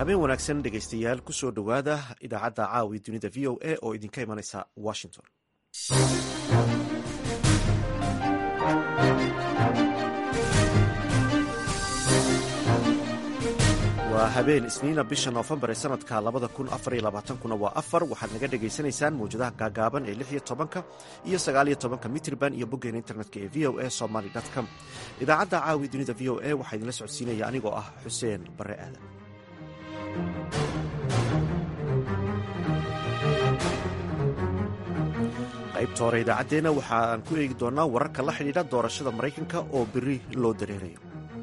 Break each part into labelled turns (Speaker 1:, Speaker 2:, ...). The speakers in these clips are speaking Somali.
Speaker 1: habeen wanaagsan dhegaystayaal ku soo dhowaada idaacadda caawi dunida v o a oo idinka imanaysa washington waa habeen isniina bisha noofembar ee sanadka labada kun afar iyo labaatankuna waa afar waxaad naga dhagaysanaysaan mawjadaha gaagaaban ee lix iyo tobanka iyo sagaaliyo tobanka mitrban iyo boggeena internetka ee v o a somaly com idaacadda caawi dunida v o a waxaa idinla socodsiinaya anigoo ah xuseen bare aadan qaybta hore idaacaddeenna waxaan ku eegi doonaa wararka la xidhiidha doorashada maraykanka oo beri loo dareerayo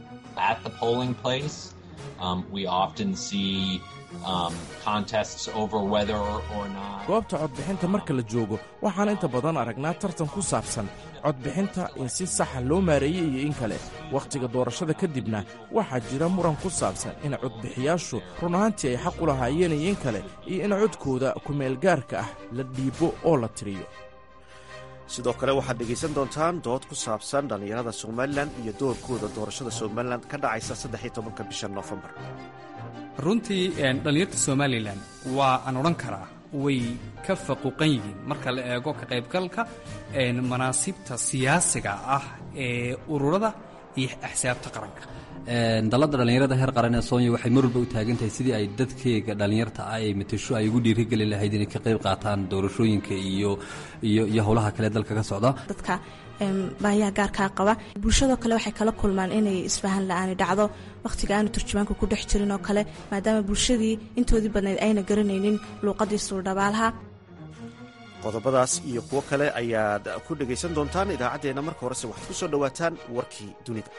Speaker 2: goobta codbixinta marka la joogo waxaan inta badan aragnaa tartan ku saabsan codbixinta in si saxa loo maareeyey iyo in kale wakhtiga doorashada kadibna waxaa jira muran ku saabsan in codbixiyaashu run ahaantii ay xaq u lahaayeen iyo in kale iyo in codkooda kumeelgaarka ah la dhiibo oo la tiriyo
Speaker 1: sidoo kale waxaad dhegaysan doontaan dood ku saabsan dhallinyarada somalilan iyo doorkooda doorashada somalilan ka dhacaysa saddexiyo tobanka bisha noofembar
Speaker 3: runtii dhallinyarta somalilan waa aan odhan karaa way ka faquuqan yihiin marka la eego ka qaybgalka manaasibta siyaasiga ah ee ururada iyo axsaabta qaranka
Speaker 4: dalladda dhallinyarada heer qaran ee soonya waxay mar walba u taagan tahay sidii ay dadkeega dhallinyarta ah ay matasho ay ugu dhiirigeli lahayd inay ka qayb qaataan doorashooyinka iyo iyo iyo howlaha kale dalka ka socda
Speaker 5: dadka baahiyaha gaarkaa qaba bulshadoo kale waxay kala kulmaan inay isfahan la-aani dhacdo wakhtiga aanu turjumaanka ku dhex jirin oo kale maadaama bulshadii intoodii badnayd ayna garanaynin luuqadii suurdhabaalaha
Speaker 1: qodobadaas iyo kuwo kale ayaad ku dhegaysan doontaan idaacaddeenna marka horese waxaad ku soo dhowaataan warkii dunida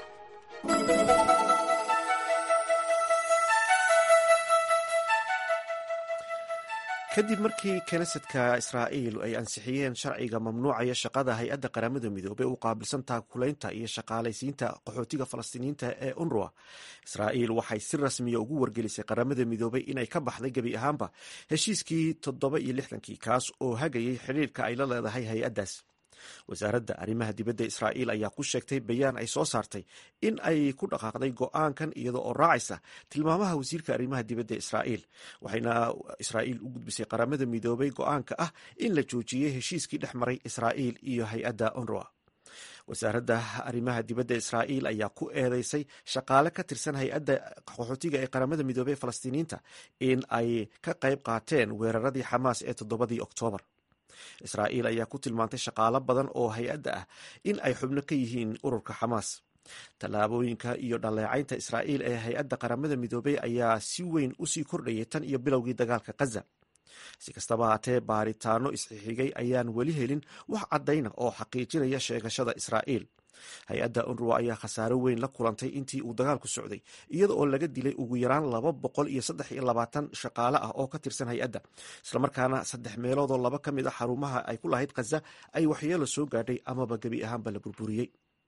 Speaker 1: kadib markii knesetka israa'iil ay ansixiyeen sharciga mamnuucaya shaqada hay-adda qaramada midoobey u qaabilsan taakulaynta iyo shaqaalaysiinta qaxootiga falastiiniyiinta ee unruwa israa'iil waxay si rasmiya ugu wargelisay qaramada midoobey inay ka baxday gebi ahaanba heshiiskii toddoba iyo lixdankii kaas oo hagayay xidhiirka ay la leedahay hay-addaas wasaaradda arrimaha dibadda israa'iil ayaa ku sheegtay bayaan ay soo saartay in ay ku dhaqaaqday go'aankan iyada oo raacaysa tilmaamaha wasiirka arrimaha dibadda israa'iil waxayna israa'iil u gudbisay qaramada midoobay go'aanka ah in la joojiyey heshiiskii dhex maray israa'iil iyo hay-adda unruwa wasaaradda arrimaha dibadda israa'iil ayaa ku eedeysay shaqaale ka tirsan hay-adda qaxootiga ee qaramada midoobey falastiiniyiinta in ay ka qayb qaateen weeraradii xamaas ee toddobadii oktoobar israa'iil ayaa ku tilmaantay shaqaalo badan oo hay-adda ah in ay xubno ka yihiin ururka xamaas tallaabooyinka iyo dhaleecaynta israa'iil ee hay-adda qaramada midoobey ayaa si weyn usii kordhayay tan iyo bilowgii dagaalka khaza si kastaba haatee baaritaano isxixigay ayaan weli helin wax caddayna oo xaqiijinaya sheegashada israa'iil hay-adda unruwa ayaa khasaaro weyn la kulantay intii uu dagaalku socday iyada oo laga dilay ugu yaraan laba boqol iyo saddex iyo labaatan shaqaale ah oo ka tirsan hay-adda islamarkaana saddex meeloodoo laba ka mid a xarumaha ay ku lahayd khaza ay waxyeelo soo gaadhay amaba gebi ahaanba la burburiyey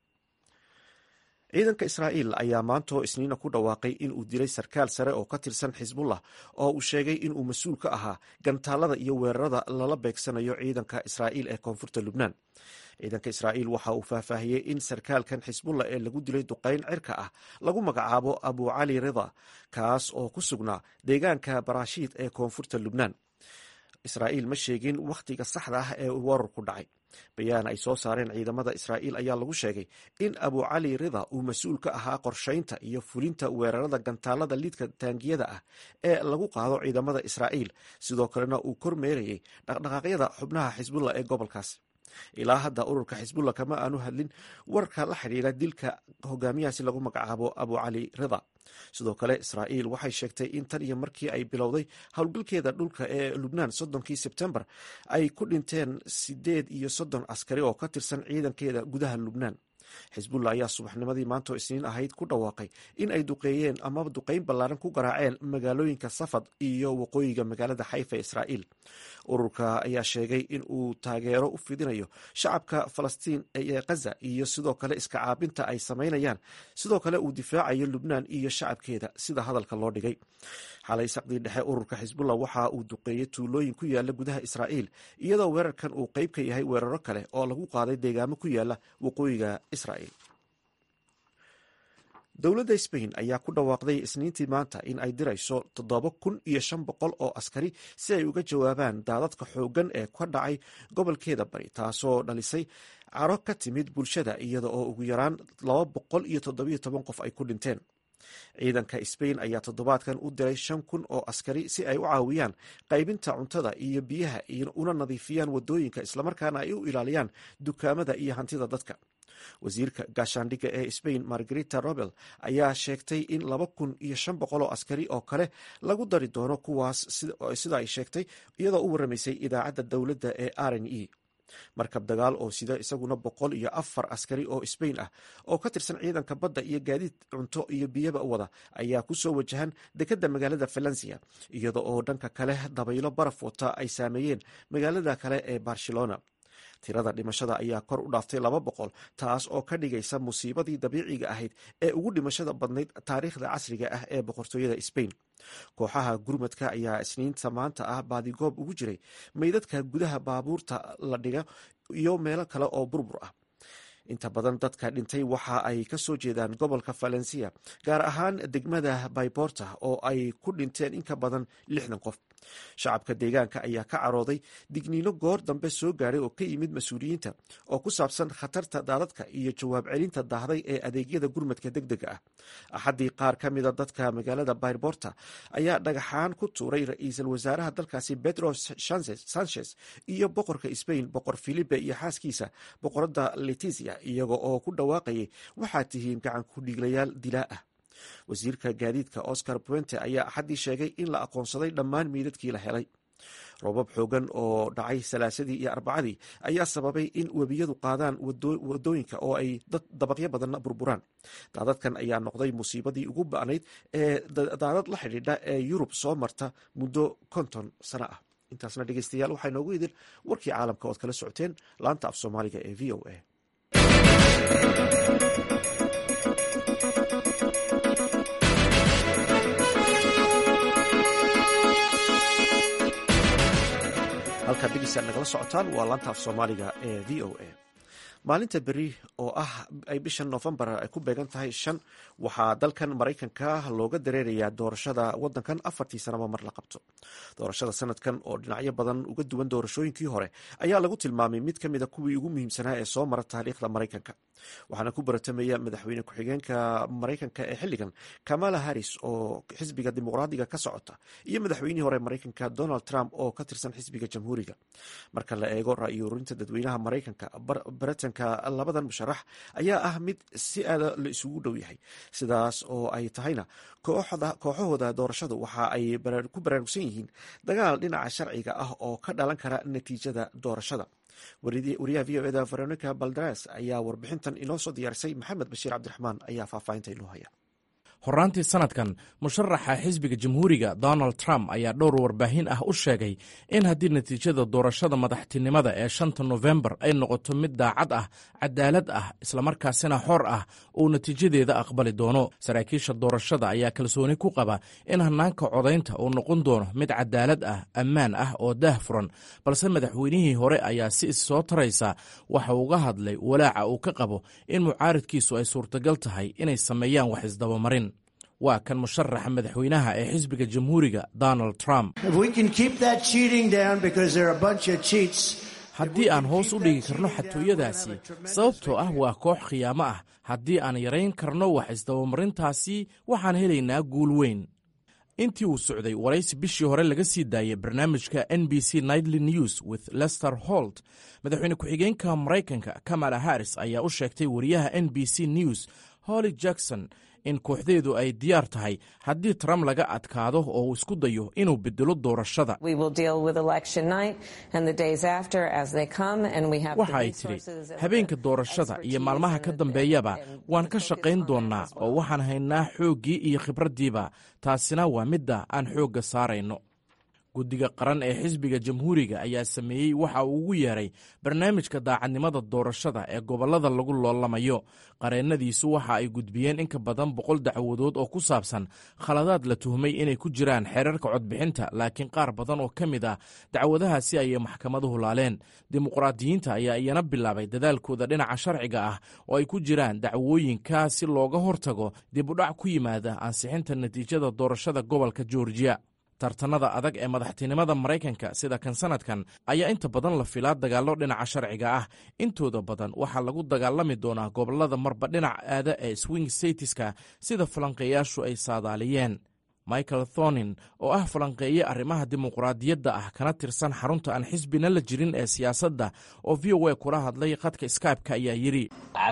Speaker 1: ciidanka israa'iil ayaa maantoo isniina ku dhawaaqay in uu dilay sarkaal sare oo ka tirsan xisbullah oo uu sheegay inuu mas-uul ka ahaa gantaalada iyo weerarada lala beegsanayo ciidanka israa'iil ee koonfurta lubnaan ciidanka israa'iil waxa uu faahfaahiyey in sarkaalkan xisbullah ee lagu dilay duqayn cirka ah lagu magacaabo abu cali rida kaas oo ku sugnaa deegaanka barashiid ee koonfurta lubnaan israa'iil ma sheegin wakhtiga saxda ah ee wararku dhacay bayaan ay soo saareen ciidamada israa'iil ayaa lagu sheegay in abu cali rida uu mas-uul ka ahaa qorshaynta iyo fulinta weerarada gantaalada lidka taangiyada ah ee lagu qaado ciidamada israa'iil sidoo kalena uu kormeerayay dhaqdhaqaaqyada xubnaha xisbullah ee gobolkaas ilaa hadda ururka xisbullah kama aanu hadlin warka la xidhiira dilka hogaamiyahaasi lagu magacaabo abu cali rida sidoo kale israa'iil waxay sheegtay in tan iyo markii ay bilowday howlgalkeeda dhulka ee lubnaan soddonkii sebtembar ay ku dhinteen sideed iyo soddon askari oo ka tirsan ciidankeeda gudaha lubnaan xisbullah ayaa subaxnimadii maantoo isniin ahayd ku dhawaaqay in ay duqeeyeen amaba duqeyn ballaaran ku garaaceen magaalooyinka safad iyo waqooyiga magaalada xayfa ee israa'iil ururka ayaa sheegay in uu taageero u fidinayo shacabka falastiin ee khaza iyo sidoo kale iska caabinta ay samaynayaan sidoo kale uu difaacayo lubnaan iyo shacabkeeda sida hadalka loo dhigay xalay saqdii dhexe ururka xisbullah waxa uu duqeeyey tuulooyin ku yaala gudaha israa'iil iyadoo weerarkan uu qeyb ka yahay weeraro kale oo lagu qaaday deegaamo ku yaala waqooyiga israa'iil dowladda sbain ayaa ku dhawaaqday isniintii maanta in ay dirayso toddoba kun iyo shan boqol oo askari si ay uga jawaabaan daadadka xooggan ee ka dhacay gobolkeeda bari taasoo dhalisay caro ka timid bulshada iyada oo ugu yaraan laba boqol iyo toddobiyo toban qof ay ku dhinteen ciidanka sbain ayaa toddobaadkan u diray shan kun oo askari si ay u caawiyaan qaybinta cuntada iyo biyaha una nadiifiyaan wadooyinka islamarkaana ay u ilaaliyaan dukaamada iyo hantida dadka wasiirka gaashaandhigga ee sbain margarita robel ayaa sheegtay in laba kun iyo shan boqol oo askari oo kale lagu dari doono kuwaas sida ay sheegtay iyadoo u waramaysay idaacadda dowladda ee r n e markab dagaal oo sida isaguna boqol iyo afar askari oo sbain ah oo ka tirsan ciidanka badda iyo gaadiid cunto iyo biyaba wada ayaa kusoo wajahan dekedda magaalada valencia iyada oo dhanka kale dabaylo baraf wata ay saameeyeen magaalada kale ee barcelona tirada dhimashada ayaa kor u dhaaftay laba boqol taas oo ka dhigaysa musiibadii dabiiciga ahayd ee ugu dhimashada badnayd taariikhda casriga ah ee boqortooyada sbain kooxaha gurmadka ayaa isniinta maanta ah baadigoob ugu jiray meydadka gudaha baabuurta la dhiga iyo meelo kale oo burbur ah inta badan dadka dhintay waxa ay ka soo jeedaan gobolka valencia gaar ahaan degmada bayborta oo ay ku dhinteen in ka badan lixdan qof shacabka deegaanka ayaa ka carooday digniino goor dambe soo gaadhay oo ka yimid mas-uuliyiinta oo ku saabsan khatarta daadadka iyo jawaab celinta daahday ee adeegyada gurmadka deg dega ah axaddii qaar ka mida dadka magaalada bayborta ayaa dhagaxaan ku tuuray ra-iisul wasaaraha dalkaasi pedro sanchez iyo boqorka sbain boqor filipe iyo xaaskiisa boqoradda letisia iyaga oo ku dhawaaqayay waxaad tihiin gacan ku dhiiglayaal dilaa ah wasiirka gaadiidka oscar puente ayaa axaddii sheegay in la aqoonsaday dhammaan meydadkii la helay roobab xoogan oo dhacay salaasadii iyo arbacadii ayaa sababay in webiyadu qaadaan wadooyinka oo ay dad dabaqyo badanna burburaan daadadkan ayaa noqday musiibadii ugu ba'nayd ee daadad la xidhiidha ee yurub soo marta muddo konton sano ah intaasna dhegeystayaal waxaa inoogu idin warkii caalamka ood kala socoteen laanta af soomaaliga ee v o a halkaad dhegeystaad nagala socotaan waa laanta af soomaaliga ee v o a maalinta beri oo ah ay bishan noofembar ay ku beegan tahay shan waxaa dalkan maraykanka looga dareerayaa doorashada wadankan afartii sanaba mar la qabto doorashada sanadkan oo dhinacyo badan uga duwan doorashooyinkii hore ayaa lagu tilmaamay mid ka mida kuwii ugu muhiimsanaa ee soo mara taariikhda maraykanka waxaana ku baratamaya madaxweyne ku-xigeenka maraykanka ee xilligan kamala harris oo xisbiga dimuqraadiga ka socota iyo madaxweynihii hore maraykanka donald trump oo ka tirsan xisbiga jamhuuriga marka la eego ra-iyo ururinta dadweynaha maraykanka baritanka labadan musharax ayaa ah mid si aada la isugu dhow yahay sidaas oo ay tahayna kooxahooda doorashadu waxa ay ku baraarugsan yihiin dagaal dhinaca sharciga ah oo ka dhalan kara natiijada doorashada wariyaha v o eda veronica baldares ayaa warbixintan inoo soo diyaarisay maxamed bashiir cabdiraxmaan ayaa faahfaahinta inoo haya
Speaker 2: horaantii sanadkan musharaxa xisbiga jamhuuriga donald trump ayaa dhowr warbaahin ah u sheegay in haddii natiijada doorashada madaxtinimada ee shanta nofembar ay noqoto mid daacad ah cadaalad ah islamarkaasina xor ah uu natiijadeeda aqbali doono saraakiisha doorashada ayaa kalsooni ku qaba in hanaanka codaynta uu noqon doono mid cadaalad ah ammaan ah oo daah furan balse madaxweynihii hore ayaa si issoo taraysa waxa uga hadlay walaaca uu ka qabo in mucaaridkiisu ay suurtagal tahay inay sameeyaan wax isdabamarin waa kan musharaxa madaxweynaha ee xisbiga jamhuuriga donald trump haddii aan hoos u dhigi karno xatooyadaasi sababtoo ah waa koox khiyaamo ah haddii aan yarayn karno wax isdabamarintaasi waxaan helaynaa guul weyn intii uu socday waraysi bishii hore laga sii daayay barnaamijka n b c nightly news with lester holt madaxweyne ku-xigeenka maraykanka kamala harris ayaa u sheegtay wariyaha n b c news holly jackson in kooxdeedu ay diyaar tahay haddii trump laga adkaado oo uu isku dayo inuu bedelo doorashada waxa ay tidhi habeenka doorashada iyo maalmaha ka dambeeyaba waan ka shaqayn doonnaa oo waxaan haynaa xooggii iyo khibraddiiba taasina waa midda aan xoogga saarayno guddiga qaran ee xisbiga jamhuuriga ayaa sameeyey waxa uu ugu yeeray barnaamijka daacadnimada doorashada ee gobollada lagu loolamayo qareennadiisu waxa ay gudbiyeen in ka badan boqol dacwadood oo ku saabsan khaladaad la tuhmay inay ku jiraan xeerarka codbixinta laakiin qaar badan oo ka mid ah dacwadahaasi ayay maxkamaduhu laaleen dimuqraadiyiinta ayaa iyana bilaabay dadaalkooda dhinaca sharciga ah oo ay ku jiraan dacwooyinka si looga hortago dib udhac ku yimaada ansixinta natiijada doorashada gobolka georgiya tartanada adag ee madaxtinimada maraykanka sida kan sanadkan ayaa inta badan la filaa dagaallo dhinaca sharciga ah intooda badan waxaa lagu dagaalami doonaa gobollada marba dhinac aada ee swing statiska sida falanqeeyaashu ay saadaaliyeen michael thonin oo ah falanqeeye arrimaha dimuqraadiyadda ah kana tirsan xarunta aan xisbina la jirin ee siyaasadda oo v o a kula hadlay khadka skybe-ka ayaa yidhi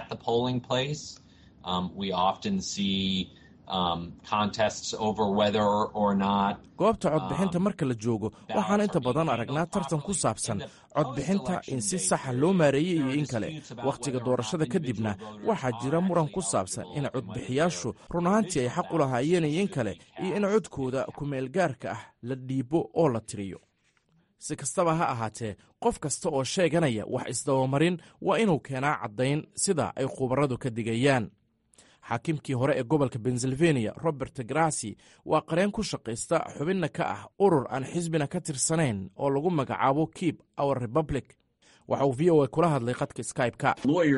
Speaker 2: goobta codbixinta marka la joogo waxaan inta badan aragnaa tartan ku saabsan codbixinta in si saxa loo maareeyey iyo in kale wakhtiga doorashada kadibna waxaa jira muran ku saabsan in codbixiyaashu run ahaantii ay xaq u lahaayeen iyo in kale iyo in codkooda kumeelgaarka ah la dhiibo oo la tiriyo si kastaba ha ahaatee qof kasta oo sheeganaya wax isdabamarin waa inuu keenaa caddayn sida ay khubaradu ka digayaan xaakimkii hore ee gobolka pennsylvania robert grasi waa qareen ku shaqaysta xubinna ka ah urur aan xisbina ka tirsanayn oo lagu magacaabo keep our republic waxa uu v o a kula hadlay khadka skybe-ka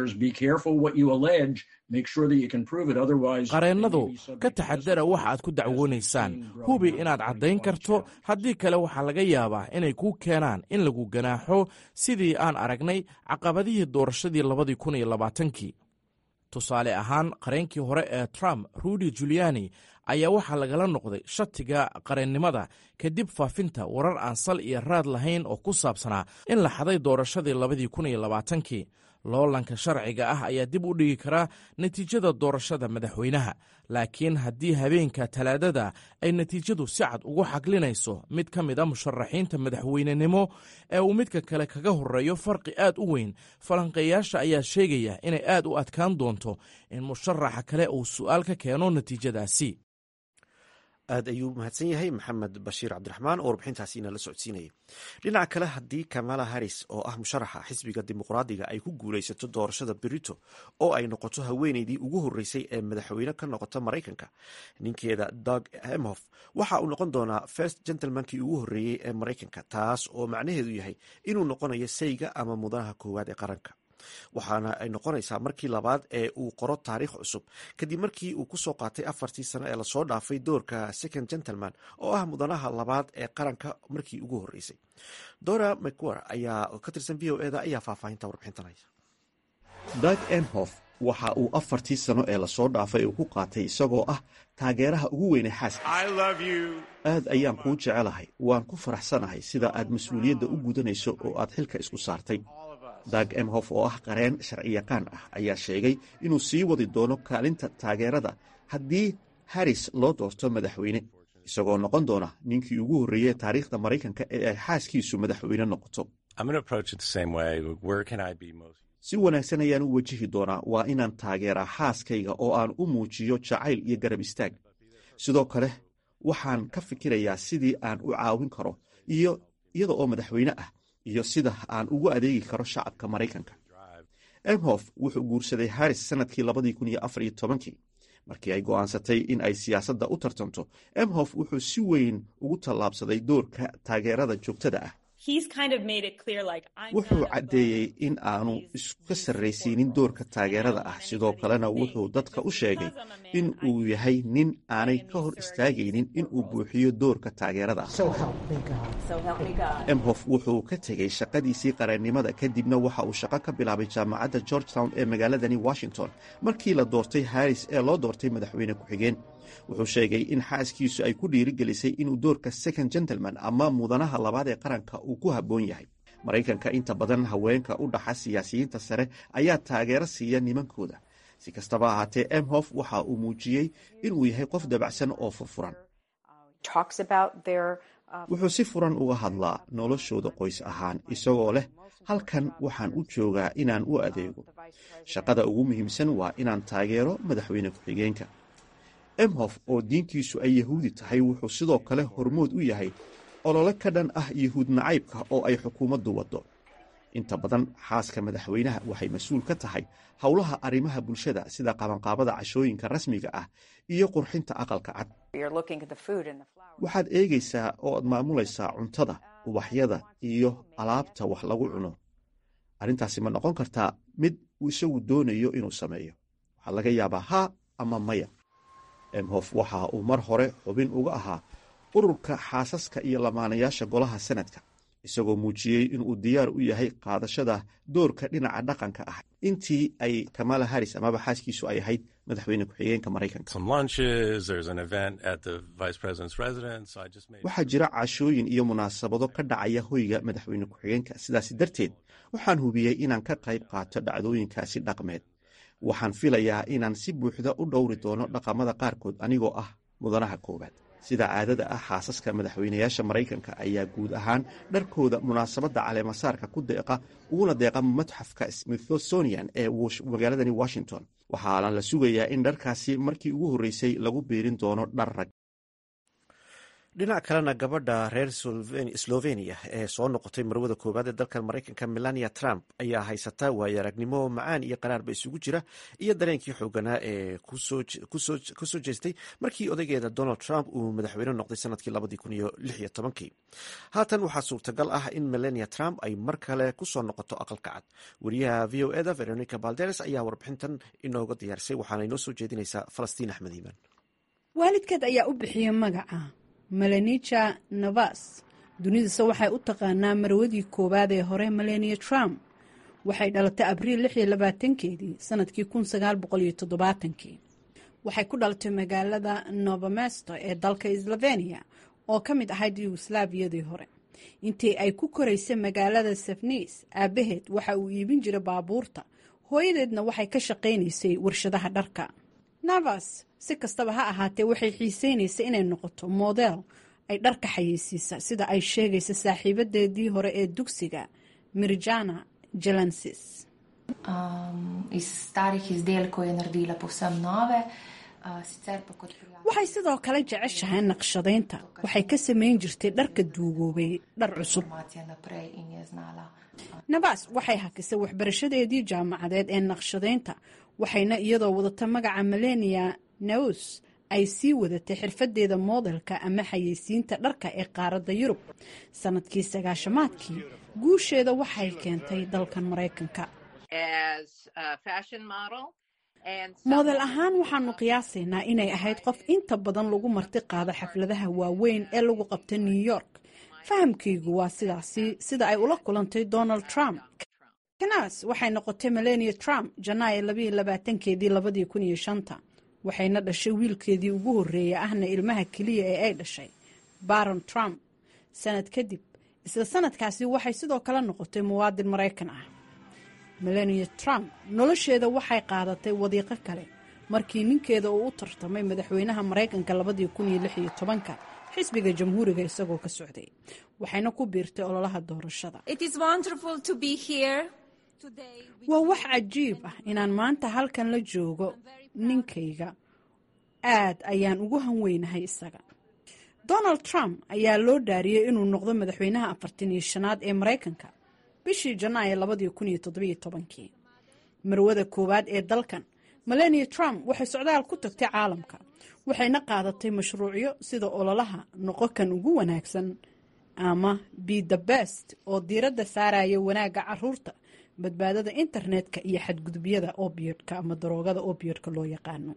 Speaker 2: qareennadu ka taxadara waxa aad ku dacwoonaysaan hubi inaad caddayn karto haddii kale waxaa laga yaabaa inay kuu keenaan in lagu ganaaxo sidii aan aragnay caqabadihii doorashadii labadii kun iyo labaatankii tusaale ahaan qareenkii hore ee trump rudy juliani ayaa waxaa lagala noqday shatiga qareennimada kadib faafinta warar aan sal iyo raad lahayn oo ku saabsanaa in la xaday doorashadii labadii kun iyo labaatankii loolanka sharciga ah ayaa dib u dhigi karaa natiijada doorashada madaxweynaha laakiin haddii habeenka talaadada ay natiijadu si cad ugu xaglinayso mid ka mid a musharaxiinta madaxweynenimo ee uu midka kale kaga horeeyo farqi aad u weyn falanqeeyaasha ayaa sheegaya inay aad u adkaan doonto in musharaxa kale uu su'aal ka keeno natiijadaasi
Speaker 1: aad ayuu mahadsan yahay maxamed bashiir cabdiraxmaan oo warbixintaasi inala socodsiinayay dhinaca kale haddii kamala harris oo ah musharaxa xisbiga dimuqraadiga ay ku guulaysato doorashada berito oo ay noqoto haweeneydii ugu horreysay ee madaxweyne ka noqota maraykanka ninkeeda dog emhof waxa uu noqon doonaa first gentlemankii ugu horreeyey ee maraykanka taas oo macnaheedu yahay inuu noqonayo sayga ama mudanaha koowaad ee qaranka waxaana ay noqonaysaa markii labaad ee uu qoro taariikh cusub kadib markii uu kusoo qaatay afartii sano ee lasoo dhaafay doorka second gentleman oo ah mudanaha labaad ee qaranka markii ugu horreysay dora mcwer ayaa ka tirsan v o eda ayaa faahfaahinta warbixintanaya dag emhof waxa uu afartii sano ee lasoo dhaafay uu ku qaatay isagoo ah taageeraha ugu weyne xaaska aad ayaan kuu jecelahay waan ku faraxsanahay sida aad mas-uuliyadda u gudanayso oo aad xilka isku saartay dag emhof oo ah qareen sharciyaqaan ah ayaa sheegay inuu sii wadi doono kaalinta taageerada haddii harris loo doorto madaxweyne isagoo noqon doona ninkii ugu horreeyey taariikhda maraykanka ee ay xaaskiisu madaxweyne noqoto si wanaagsan ayaan u wajihi doonaa waa inaan taageeraa xaaskayga oo aan u muujiyo jacayl iyo garab istaag sidoo kale waxaan ka fikirayaa sidii aan u caawin karo iyo iyada oo madaxweyne ah iyo sida aan ugu adeegi karo shacabka maraykanka emhof wuxuu guursaday harris sanadkii labadii kun iyo afar iyo tobankii markii ay go'aansatay in ay siyaasadda u tartanto emhof wuxuu si weyn ugu tallaabsaday doorka taageerada joogtada ah wuxuu caddeeyey in aanu iska sarraysiinin doorka taageerada ah sidoo kalena wuxuu dadka u sheegay in uu yahay nin aanay ka hor istaagaynin in uu buuxiyo doorka taageerada ah emhof wuxuu ka tegey shaqadiisii qareennimada kadibna waxa uu shaqo ka bilaabay jaamacadda georgetown ee magaaladani washington markii la doortay harris ee loo doortay madaxweyne ku-xigeen wuxuu sheegay in xaaskiisu ay ku dhiirigelisay inuu doorka second gentleman ama mudanaha labaad ee qaranka uu ku habboon yahay maraykanka inta badan haweenka u dhaxa siyaasiyiinta sare ayaa taageero siiya nimankooda si kastaba ahaatee emhof waxa uu muujiyey inuu yahay qof dabacsan oo furfuran wuxuu si furan uga hadlaa noloshooda qoys ahaan isagoo leh halkan waxaan u joogaa inaan u adeego shaqada ugu muhiimsan waa inaan taageero madaxweyne ku-xigeenka emhof oo diintiisu ay yahuudi tahay wuxuu sidoo kale hormood u yahay olole ka dhan ah yuhuud nacaybka oo ay xukuumaddu waddo inta badan xaaska madaxweynaha waxay mas-uul ka tahay howlaha arrimaha bulshada sida qabanqaabada cashooyinka rasmiga ah iyo qurxinta aqalka cad waxaad eegaysaa oo aad maamulaysaa cuntada ubaxyada iyo alaabta wax lagu cuno arrintaasi ma noqon kartaa mid uu isagu doonayo inuu sameeyo waxaa laga yaabaa haa ama maya emhof waxa uu mar hore xubin uga ahaa ururka xaasaska iyo lamaanayaasha golaha sanadka isagoo muujiyey inuu diyaar u yahay qaadashada doorka dhinaca dhaqanka ah intii ay kamala haris amaba xaaskiisu ay ahayd madaxweyne ku-xigeenka maraykanka waxaa jira cashooyin iyo munaasabado ka dhacaya hoyga madaxweyne ku-xigeenka sidaasi darteed waxaan hubiyey inaan ka qayb qaato dhacdooyinkaasi dhaqmeed waxaan filayaa inaan si buuxda u dhowri doono dhaqamada qaarkood anigoo ah mudanaha koowaad sida caadada ah xaasaska madaxweynayaasha maraykanka ayaa guud ahaan dharkooda munaasabadda caleemasaarka ku deeqa uguna deeqa matxafka smithsonian ee magaaladani washington waxaana la sugayaa in dharkaasi markii ugu horreysay lagu biirin doono dhar rag dhinac kalena gabadha reer slovenia ee soo noqotay marwada koowaad ee dalkan maraykanka melania trump ayaa haysata waayo aragnimo macaan iyo qaraarba isugu jira iyo dareenkii xooganaa ee kusoo jeestay markii odaygeeda donald trump uu madaxweyne noqday sanadkii labadii haatan waxaa suurtagal ah in melania trump ay mar kale kusoo noqoto aqalka cad wariyaha v o eda veronica balderes ayaa warbixintan inooga diyaarisay waxaana inoo soo jeedinaysaa falastiin axmed iimaan
Speaker 6: waalidkeed ayaa u bixiyey magaca melanija navas dunidase waxay u taqaanaa marwadii koowaad ee hore melania trump waxay dhalatay abriil lix iyo labaatankeedii sanadkii kun sagaal boqol iyo toddobaatankii waxay ku dhalatay magaalada novomesto ee dalka slovenia oo ka mid ahayd yugoslaabiyadii hore intii ay ku koraysay magaalada safnis aabaheed waxa uu iibin jiray baabuurta hooyadeedna waxay ka shaqaynaysay warshadaha dharka navas si kastaba ha ahaatee waxay xiiseynaysay inay noqoto model ay dharka xayeysiisa sida ay sheegaysa saaxiibadeedii hore ee dugsiga mirjana jalansis waxay sidoo kale jeceshahay naqshadaynta waxay ka samayn jirtay dharka duugoobay dhar cusub nabas waxay hakisay waxbarashadeedii jaamacadeed ee naqshadaynta waxayna iyadoo wadata magaca melania naus ay sii wadatay xirfadeeda moodelka ama xayeysiinta dharka ee qaaradda yurub sanadkii sagaashamaadkii guusheeda waxay keentay dalkan maraykanka moodel ahaan waxaanu qiyaasaynaa inay ahayd qof inta badan lagu marti qaado xafladaha waaweyn ee lagu qabta new york fahamkaygu waa sidaasi sida ay ula kulantay donald trump kanas waxay noqotay melania trump janaayo labayo labaatankeedii labadii kun iyo shanta waxayna dhashay wiilkeedii ugu horreeyay ahna ilmaha keliya ee ay dhashay baron trump sanad kadib isla sanadkaasi waxay sidoo kale noqotay muwaadin maraykan ah melania trump nolosheeda waxay qaadatay wadiiqo kale markii ninkeeda uu u tartamay madaxweynaha maraykanka labadii kun iyo lix iyo tobanka xisbiga jamhuuriga isagoo ka socday waxayna ku biirtay ololaha doorashada waa wax cajiib ah inaan maanta halkan la joogo ninkayga aad ayaan ugu hanweynahay isaga donald trump ayaa loo dhaariyey inuu noqdo madaxweynaha afartan iyo shanaad ee maraykanka bishii janaayo labadii kun iyo toddobiyo tobankii marwada koowaad ee dalkan melania trump waxay socdaal ku tagtay caalamka waxayna qaadatay mashruucyo sida ololaha noqokan ugu wanaagsan ama be the best oo diiradda saaraya wanaagga caruurta badbaadada internetka iyo xadgudubyada obiodka ama daroogada obiodka loo yaqaano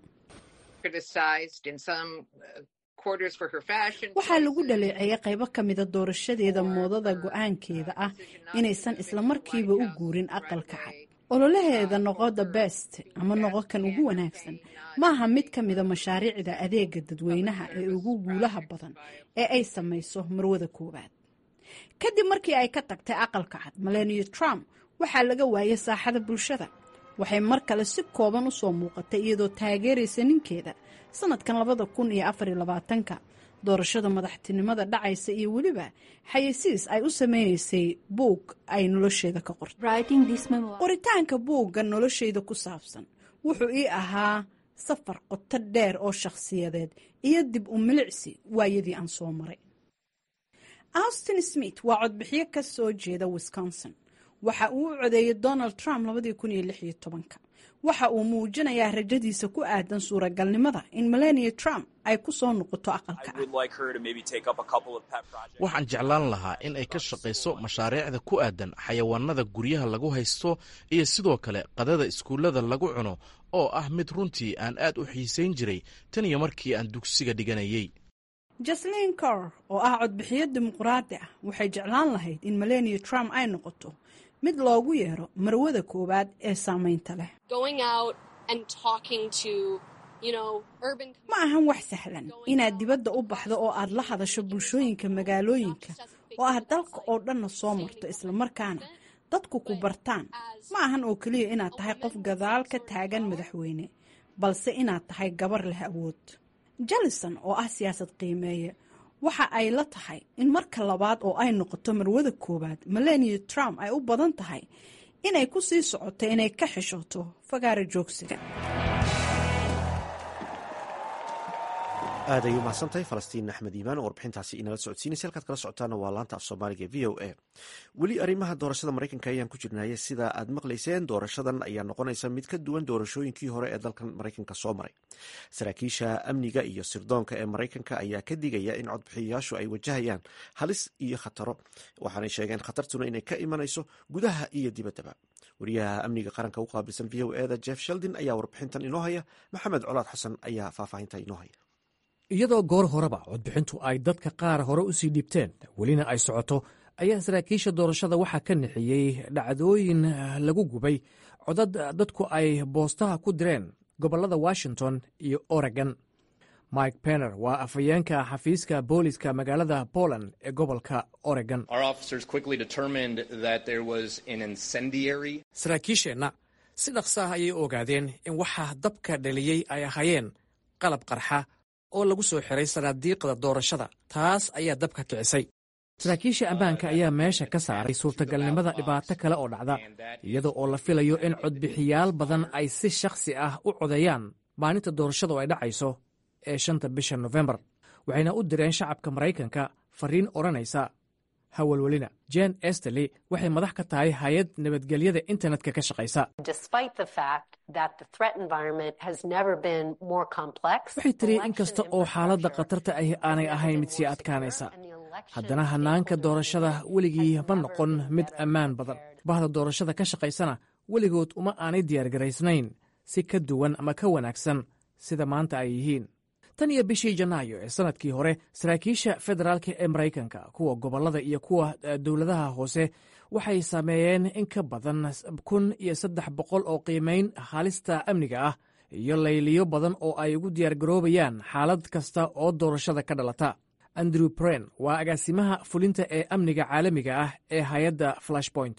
Speaker 6: waxaa lagu dhaleeceeyay qaybo ka mida doorashadeeda moodada go-aankeeda ah inaysan islamarkiiba u guurin aqalka cad ololaheeda noqo the best ama noqo kan ugu wanaagsan maaha mid ka mida mashaariicda adeega dadweynaha ee ugu guulaha badan ee ay samayso marwada koowaad kadib markii ay ka tagtay aqalka cad melania trump waxaa laga waayay saaxada bulshada waxay mar kale si kooban usoo muuqatay iyadoo taageeraysa ninkeeda sanadkan labada kun iyo afariyo labaatanka doorashada madaxtinimada dhacaysa iyo weliba xayeysiis ay u sameynaysay buug ay nolosheeda ka qortay qoritaanka buugga nolosheyda ku saabsan wuxuu ii ahaa safar qoto dheer oo shakhsiyadeed iyo dib u milicsi waayadii aan soo maray austin smith waa codbixiyo ka soo jeeda wisconsin waxa uu u codeeyey donald trump waxa uu muujinayaa rajadiisa ku aadan suuragalnimada in melania trump ay ku soo noqoto aqalka
Speaker 2: waxaan jeclaan lahaa in ay ka shaqayso mashaariicda ku aadan xayawaanada guryaha lagu haysto iyo sidoo kale qadada iskuullada lagu cuno oo ah mid runtii aan aad u xiisayn jiray tan iyo markii aan dugsiga dhiganayay
Speaker 6: jaslin cor oo ah codbixiyo dimuqraadi ah waxay jeclaan lahayd in melania trump ay noqoto mid loogu yeero marwada koowaad ee saamaynta leh ma ahan wax sahlan inaad dibadda u baxdo oo aad la hadasho bulshooyinka magaalooyinka oo aad dalka oo dhanna soo marto islamarkaana dadku ku bartaan ma ahan oo keliya inaad tahay qof gadaal ka taagan madaxweyne balse inaad tahay gabar leh awood jallison oo ah siyaasad qiimeeye waxa ay la tahay in marka labaad oo ay noqoto marwada koowaad melania trump ay u badan tahay inay ku sii socoto inay ka xishooto fagaara joogsiga
Speaker 1: aad ayay umahadsantahay falastiin axmed iimaan oo warbixintaasi inala socodsiinaysa halkaad kala socotaana waa laanta af soomaaliga v o a weli arrimaha doorashada maraykanka ayaan ku jirnaya sida aad maqlayseen doorashadan ayaa noqonaysa mid ka duwan doorashooyinkii hore ee dalkan maraykanka soo maray saraakiisha amniga iyo sirdoonka ee maraykanka ayaa ka digaya in codbixiyayaashu ay wajahayaan halis iyo khataro waxaanay sheegeen khatartuna inay ka imanayso gudaha iyo dibaddaba wariyaha amniga qaranka u qaabilsan v o eda jeff sheldin ayaa warbixintan inoo haya maxamed colaad xasan ayaa faahfaahinta inoo haya
Speaker 7: iyadoo goor horeba codbixintu ay dadka qaar hore u sii dhiibteen welina ay socoto ayaa saraakiisha doorashada waxaa ka nixiyey dhacdooyin lagu gubay codad dadku ay boostaha ku direen gobollada washington iyo oregon mike penner waa afhayeenka xafiiska booliska magaalada poland ee gobolka oregon saraakiisheenna si dhaqsa ah ayay ogaadeen in waxa dabka dhaliyey ay ahaayeen qalab qarxa oo lagu soo xiray sanaadiiqda doorashada taas ayaa dabka kicisay saraakiisha ammaanka ayaa meesha ka saaray suurtagalnimada dhibaato kale oo dhacda iyada oo la filayo in codbixiyaal badan ay si shakhsi ah u codeeyaan maalinta doorashadu ay dhacayso ee shanta bisha nofembar waxayna u direen shacabka maraykanka fariin odhanaysa hawalwelina jen esterley waxay madax ka tahay hay-ad nabadgelyada internetka ka shaqaysa waxay tiri in kasta oo xaaladda khatarta ahi aanay ahayn mid sii adkaanaysa haddana hannaanka doorashada weligii ma noqon mid ammaan badan bahda doorashada ka shaqaysana weligood uma aanay diyaargaraysnayn si ka duwan ama ka wanaagsan sida maanta ay yihiin tan iyo bishii janaayo ee sannadkii hore saraakiisha federaalka ee maraykanka kuwa gobollada iyo kuwa dowladaha hoose waxay sameeyeen in ka badan kun iyo saddex boqol oo qiimayn halista amniga ah iyo layliyo badan oo ay ugu diyaargaroobayaan xaalad kasta oo doorashada ka dhalata andrew bren waa agaasimaha fulinta ee amniga caalamiga ah ee hay-adda flashpoint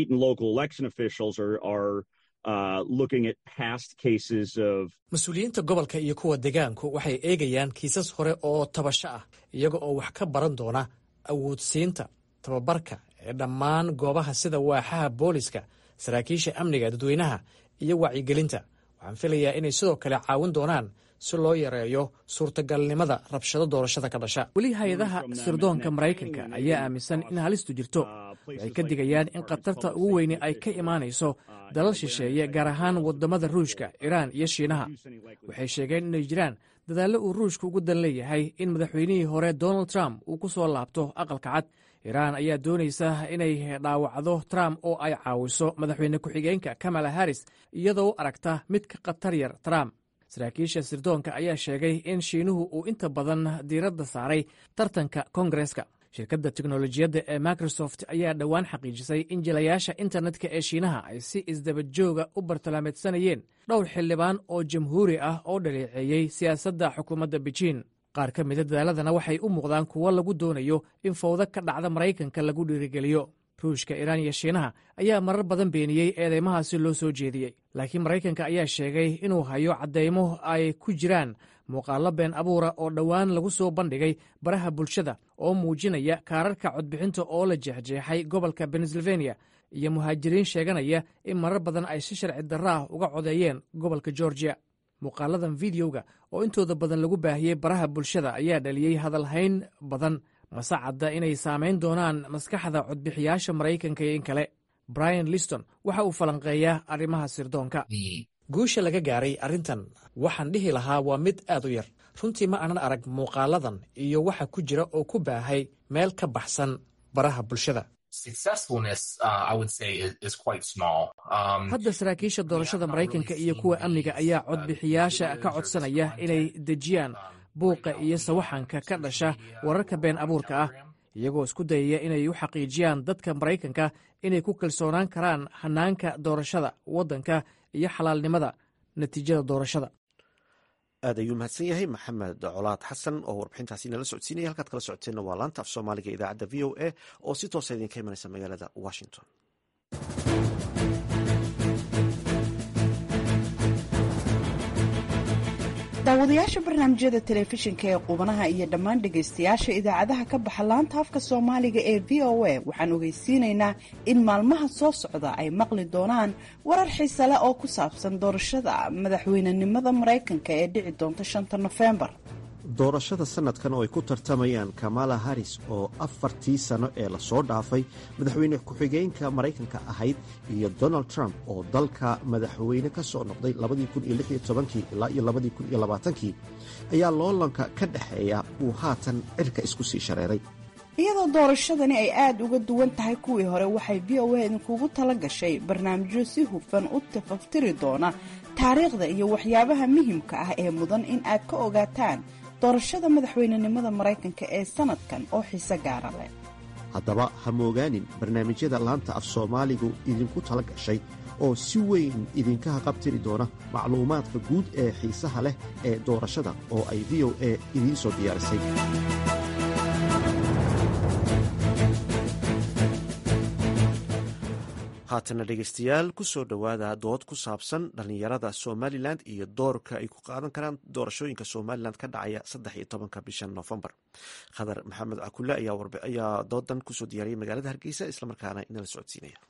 Speaker 7: mas-uuliyiinta gobolka iyo kuwa degaanku waxay eegayaan kiisas hore oo tabasho ah iyaga oo wax ka baran doona awoodsiinta tababarka ee dhammaan goobaha sida waaxaha booliska saraakiisha amniga dadweynaha iyo wacyigelinta waxaan filayaa inay sidoo kale caawin doonaan si loo yareeyo suurtagalnimada rabshado doorashada ka dhasha weli hay-adaha sirdoonka maraykanka ayaa aaminsan in halistu jirto waxay ka digayaan in khatarta ugu weyne ay ka imaanayso dalal shisheeye gaar ahaan wadamada ruushka iraan iyo shiinaha waxay sheegeen inay jiraan dadaallo uu ruushka ugu dan leeyahay in madaxweynihii hore donald trump uu ku soo laabto aqalka cad iraan ayaa doonaysa inay dhaawacdo trump oo ay caawiso madaxweyne ku-xigeenka kamala harris iyadoo aragta mid ka khatar yar trump saraakiisha sirdoonka ayaa sheegay in shiinuhu uu inta badan diiradda saaray tartanka kongareska shirkadda teknolojiyadda ee microsoft ayaa dhowaan xaqiijisay in jilayaasha internetka ee shiinaha ay si isdabajooga u bartilmaameedsanayeen dhowr xildhibaan oo jamhuuri ah oo dhaleeceeyey siyaasadda xukuumadda bejiin qaar ka mida dadaaladana waxay u muuqdaan kuwo lagu doonayo in fowdo ka dhacda maraykanka lagu dhiirigeliyo ruushka iraan iyo shiinaha ayaa marar badan beeniyey eedeymahaasi loo soo jeediyey laakiin maraykanka ayaa sheegay inuu hayo caddaymo ay ku jiraan muuqaallo been abuura oo dhowaan lagu soo bandhigay baraha bulshada oo muujinaya kaararka codbixinta oo la jeexjeexay gobolka pennsylvania iyo muhaajiriin sheeganaya in marar badan ay si sharci darro ah uga codeeyeen gobolka georgia muuqaaladan videoga oo intooda badan lagu baahiyey baraha bulshada ayaa dhaliyey hadalhayn badan mase cadda inay saamayn doonaan maskaxda codbixiyaasha maraykanka iyo in kale brian liston waxa uu falanqeeyaa arrimaha sirdoonka guusha laga gaaray arrintan waxaan dhihi lahaa waa mid aad u yar runtii ma aanan arag muuqaaladan iyo waxa ku jira oo ku baahay meel ka baxsan baraha bulshada hadda saraakiisha doorashada maraykanka iyo kuwa amniga ayaa codbixiyaasha ka codsanaya inay dejiyaan buuqa iyo sawaxanka ka dhasha wararka been abuurka ah iyagoo isku dayaya inay u xaqiijiyaan dadka maraykanka inay ku kalsoonaan karaan hanaanka doorashada waddanka iyo xalaalnimada natiijada doorashada
Speaker 1: aad ayuu mahadsan yahay maxamed colaad xasan oo warbixintaasi nala socodsiinaya halkaad kala socoteenna waa laanta af soomaaliga idaacadda v o a oo si toosa idinka imanaysa magaalada washington
Speaker 6: daawadayaasha barnaamijyada telefishinka ee qubanaha iyo dhammaan dhegaystayaasha idaacadaha ka baxa laanta afka soomaaliga ee v o a waxaan ogeysiinaynaa in maalmaha soo socda ay maqli doonaan warar xiise leh oo ku saabsan doorashada madaxweynenimada maraykanka ee dhici doonta shanta nofembar
Speaker 1: doorashada sanadkan oo ay ku tartamayaan kamala harris oo afartii sano ee lasoo dhaafay madaxweyne ku-xigeenka maraykanka ahayd iyo donald trump oo dalka madaxweyne ka soo noqday ilaa iyo kii ayaa loolanka ka dhexeeya uu haatan cirka isku sii shareeray
Speaker 6: iyadoo doorashadani ay aada uga duwan tahay kuwii hore waxay v o a idinkugu tala gashay barnaamijyo si hufan u tafaftiri doona taariikhda iyo waxyaabaha muhimka ah ee mudan in aad ka ogaataan doorashada madaxweynenimada maraykanka ee sanadkan oo xiise gaara leh
Speaker 1: haddaba ha moogaanin barnaamijyada laanta af soomaaligu idinku tala gashay oo si weyn idinka haqabtiri doona macluumaadka guud ee xiisaha leh ee doorashada oo ay v o a idiin soo diyaarisay haatana dhegaystayaal ku soo dhowaada dood ku saabsan dhallinyarada somalilan iyo doorka ay ku qaadan karaan doorashooyinka somalilan ka dhacaya saddex iyo tobanka bisha noofembar khadar maxamed cakule ayaa doodan kusoo diyaariyay magaalada hargeysa islamarkaana inala socodsiinaya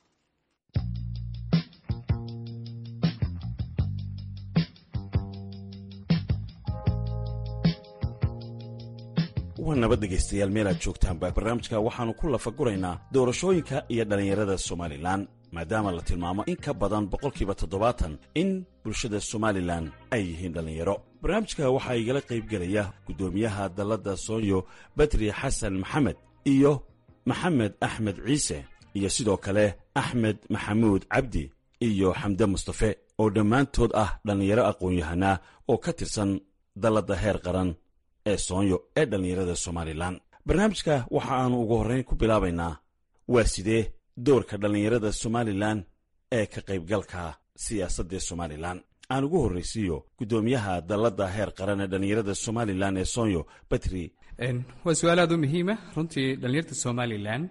Speaker 8: waa nabad dhegaystayaal meel aad joogtaanba barnaamijka waxaannu ku lafaguraynaa doorashooyinka iyo dhallinyarada somalilan maadaama la tilmaamo in ka badan boqolkiiba toddobaatan in bulshada somalilan ay yihiin dhallinyaro barnaamijka waxaa igala qaybgelaya guddoomiyaha dalladda soonyo badri xasan maxamed iyo maxamed axmed ciise iyo sidoo kale axmed maxamuud cabdi iyo xamde mustafe oo dhammaantood ah dhallinyaro aqoon-yahanaa oo ka tirsan dalladda heer qaran ee soonyo ee dhallinyarada somalilan barnaamijka waxa aannu ugu horrayn ku bilaabaynaa waa sidee doorka dhallinyarada somalilan ee ka qaybgalka siyaasadda somalilan aan ugu horraysiiyo guddoomiyaha dalladda heer qaran ee dhallinyarada somalilan ee soonyo batri
Speaker 3: waa su-aal aad u muhiima runtii dhallinyarta somalilan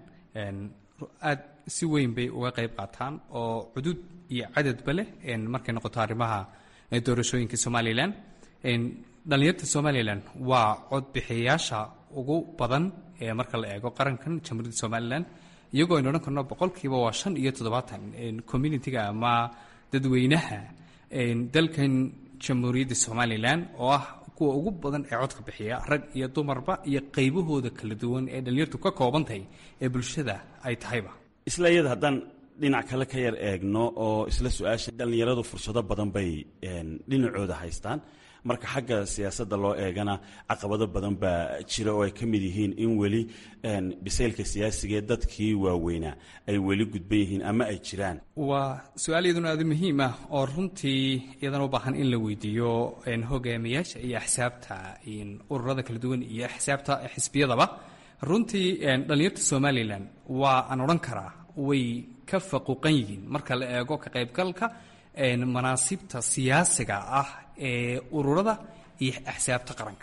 Speaker 3: aad si weyn bay uga qayb qaataan oo cudud iyo cadadba leh markay noqoto arrimaha doorashooyinka somalilan dhallinyarta somalilan waa codbixiyayaasha ugu badan ee marka la eego qarankan jamhuuriyadda somalilan iyagoo aynu odhan karno boqolkiiba waa shan iyo toddobaatan communitiga ama dadweynaha dalkan jamhuuriyadda somalilan oo ah kuwa ugu badan ee codka bixiya rag iyo dumarba iyo qaybahooda kala duwan ee dhallinyartu ka kooban tahay ee bulshada ay tahayba
Speaker 8: isla iyada haddaan dhinac kale ka yar eegno oo isla su-aasha dhallinyaradu fursado badan bay dhinacooda haystaan marka xagga siyaasadda loo eegana caqabado badan baa jira oo ay ka mid yihiin in weli bisaylka siyaasigaee dadkii waaweynaa ay weli gudban yihiin ama ay jiraan
Speaker 3: waa su-aal iyaduna aada muhiim ah oo runtii iyadana u baahan in la weydiiyo hogaamiyaasha iyo axsaabta ururada kala duwan iyo axsaabta xisbiyadaba runtii dhallinyarta somalilan waa aan odhan karaa way ka faquuqan yihiin marka la eego ka qaybgalka manaasibta siyaasiga ah ee ururada iyo axsaabta qaranka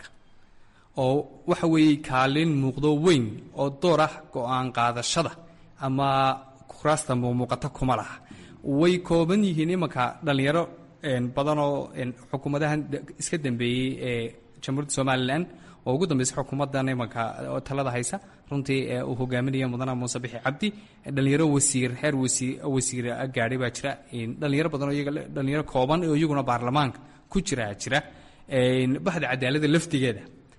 Speaker 3: oo waxa weeye kaalin muuqdo weyn oo door ah go-aan qaadashada ama kuraasta muuqata kuma laha way kooban yihiin imanka dhallinyaro badanoo xukuumadahan iska dambeeyey ee jamhuuriyadda somalilan oo ugu dambeysa xukuumaddan imanka talada haysa runtii uu hogaaminaya mudana muuse bixi cabdi dhallinyaro wasiir heer wasiir gaadhay baa jira dhallinyaro badanoo iyaga dhallinyaro kooban oo iyaguna baarlamaanka ku jira jira baxda cadaaladda laftigeeda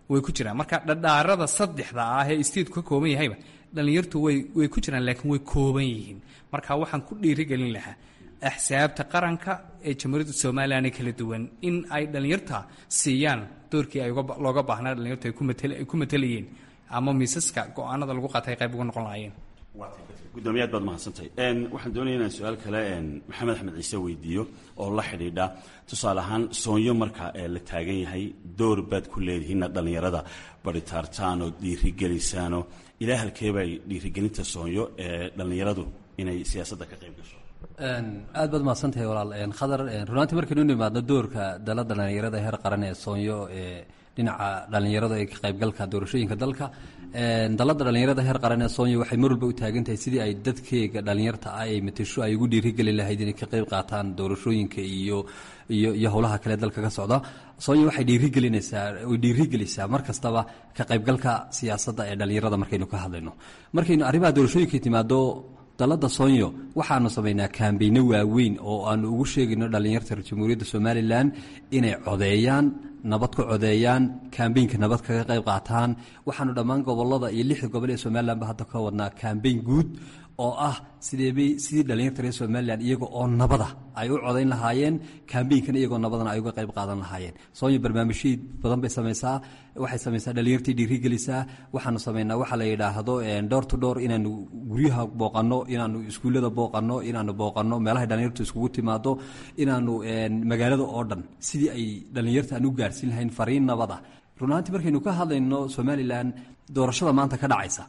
Speaker 3: way ku jiraan marka dhadhaarada saddexda ah ee stateku ka kooban yahayba dhallinyartu way way ku jiraan laakiin way kooban yihiin marka waxaan ku dhiirigelin lahaa axsaabta qaranka ee jamhuuriyadda somalilan ee kala duwan in ay dhallinyarta siiyaan doorkii ay looga baahnaa dhallinyartu ay ku matelayeen ama miisaska go-aanada lagu qaatay qayb uga noqon lahaayeen
Speaker 8: gudoomiye aad baad mahadsantahay waxaan doonaya inaan su-aal kale maxamed axmed ciise weydiiyo oo la xidhiidha tusaale ahaan soonyo marka la taagan yahay door baad ku leedihiinna dhallinyarada baritaartaan oo dhiirigelisaanoo ilaa halkeebay dhiirigelinta soonyo ee dhallinyaradu inay siyaasadda ka qayb gasho
Speaker 4: aad baad mahadsantahay walaal khadar runaantii markaynu nimaadno doorka dalada dhallinyarada heer qaran ee soonyo ee dhinaca dhallinyarada ee ka qaybgalka doorashooyinka dalka dalada dhallinyarada heer qaran ee soonyo waxay mar walba u taagan tahay sidii ay dadkeega dhallinyarta ah ay matasho ay ugu dhiirigeli lahayd inay ka qayb qaataan doorashooyinka iyo iyo iyo howlaha kale dalka ka socda soonyo waxay dhiirigelinaysaa way dhiirigelisaa mar kastaba ka qaybgalka siyaasadda ee dhallinyarada markaynu ka hadlayno markaynu arrimaha doorashooyinka timaado dalada soonyo waxaanu samaynaa kaambeyno waaweyn oo aanu ugu sheegayno dhallinyarta reer jamhuuriyadda somalilan inay codeeyaan nabad ku codeeyaan kaambeynka nabad kaga qayb qaataan waxaanu dhammaan gobolada iyo lixda gobol ee somalilanba hadda ka wadnaa kaambeyn guud oo ah sideebay sidii dhallinyarta reer somalilan iyaga oo nabada ay u codayn lahaayeen kaambeynkana iyagoo nabadana ay uga qayb qaadan lahaayeen soonyo barnaamijyii badan bay samaysaa waxay samaysaa dhallinyartii dhiirigelisaa waxaanu samaynaa waxa la yidhaahdo door to door inaanu guryaha booqanno inaanu iskuullada booqanno inaanu booqanno meelahay dhallinyartu iskugu timaado inaanu magaalada oo dhan sidii ay dhallinyarta aan u gaarsiin lahayn fariin nabada runaantii markaynu ka hadlayno somalilan doorashada maanta ka dhacaysa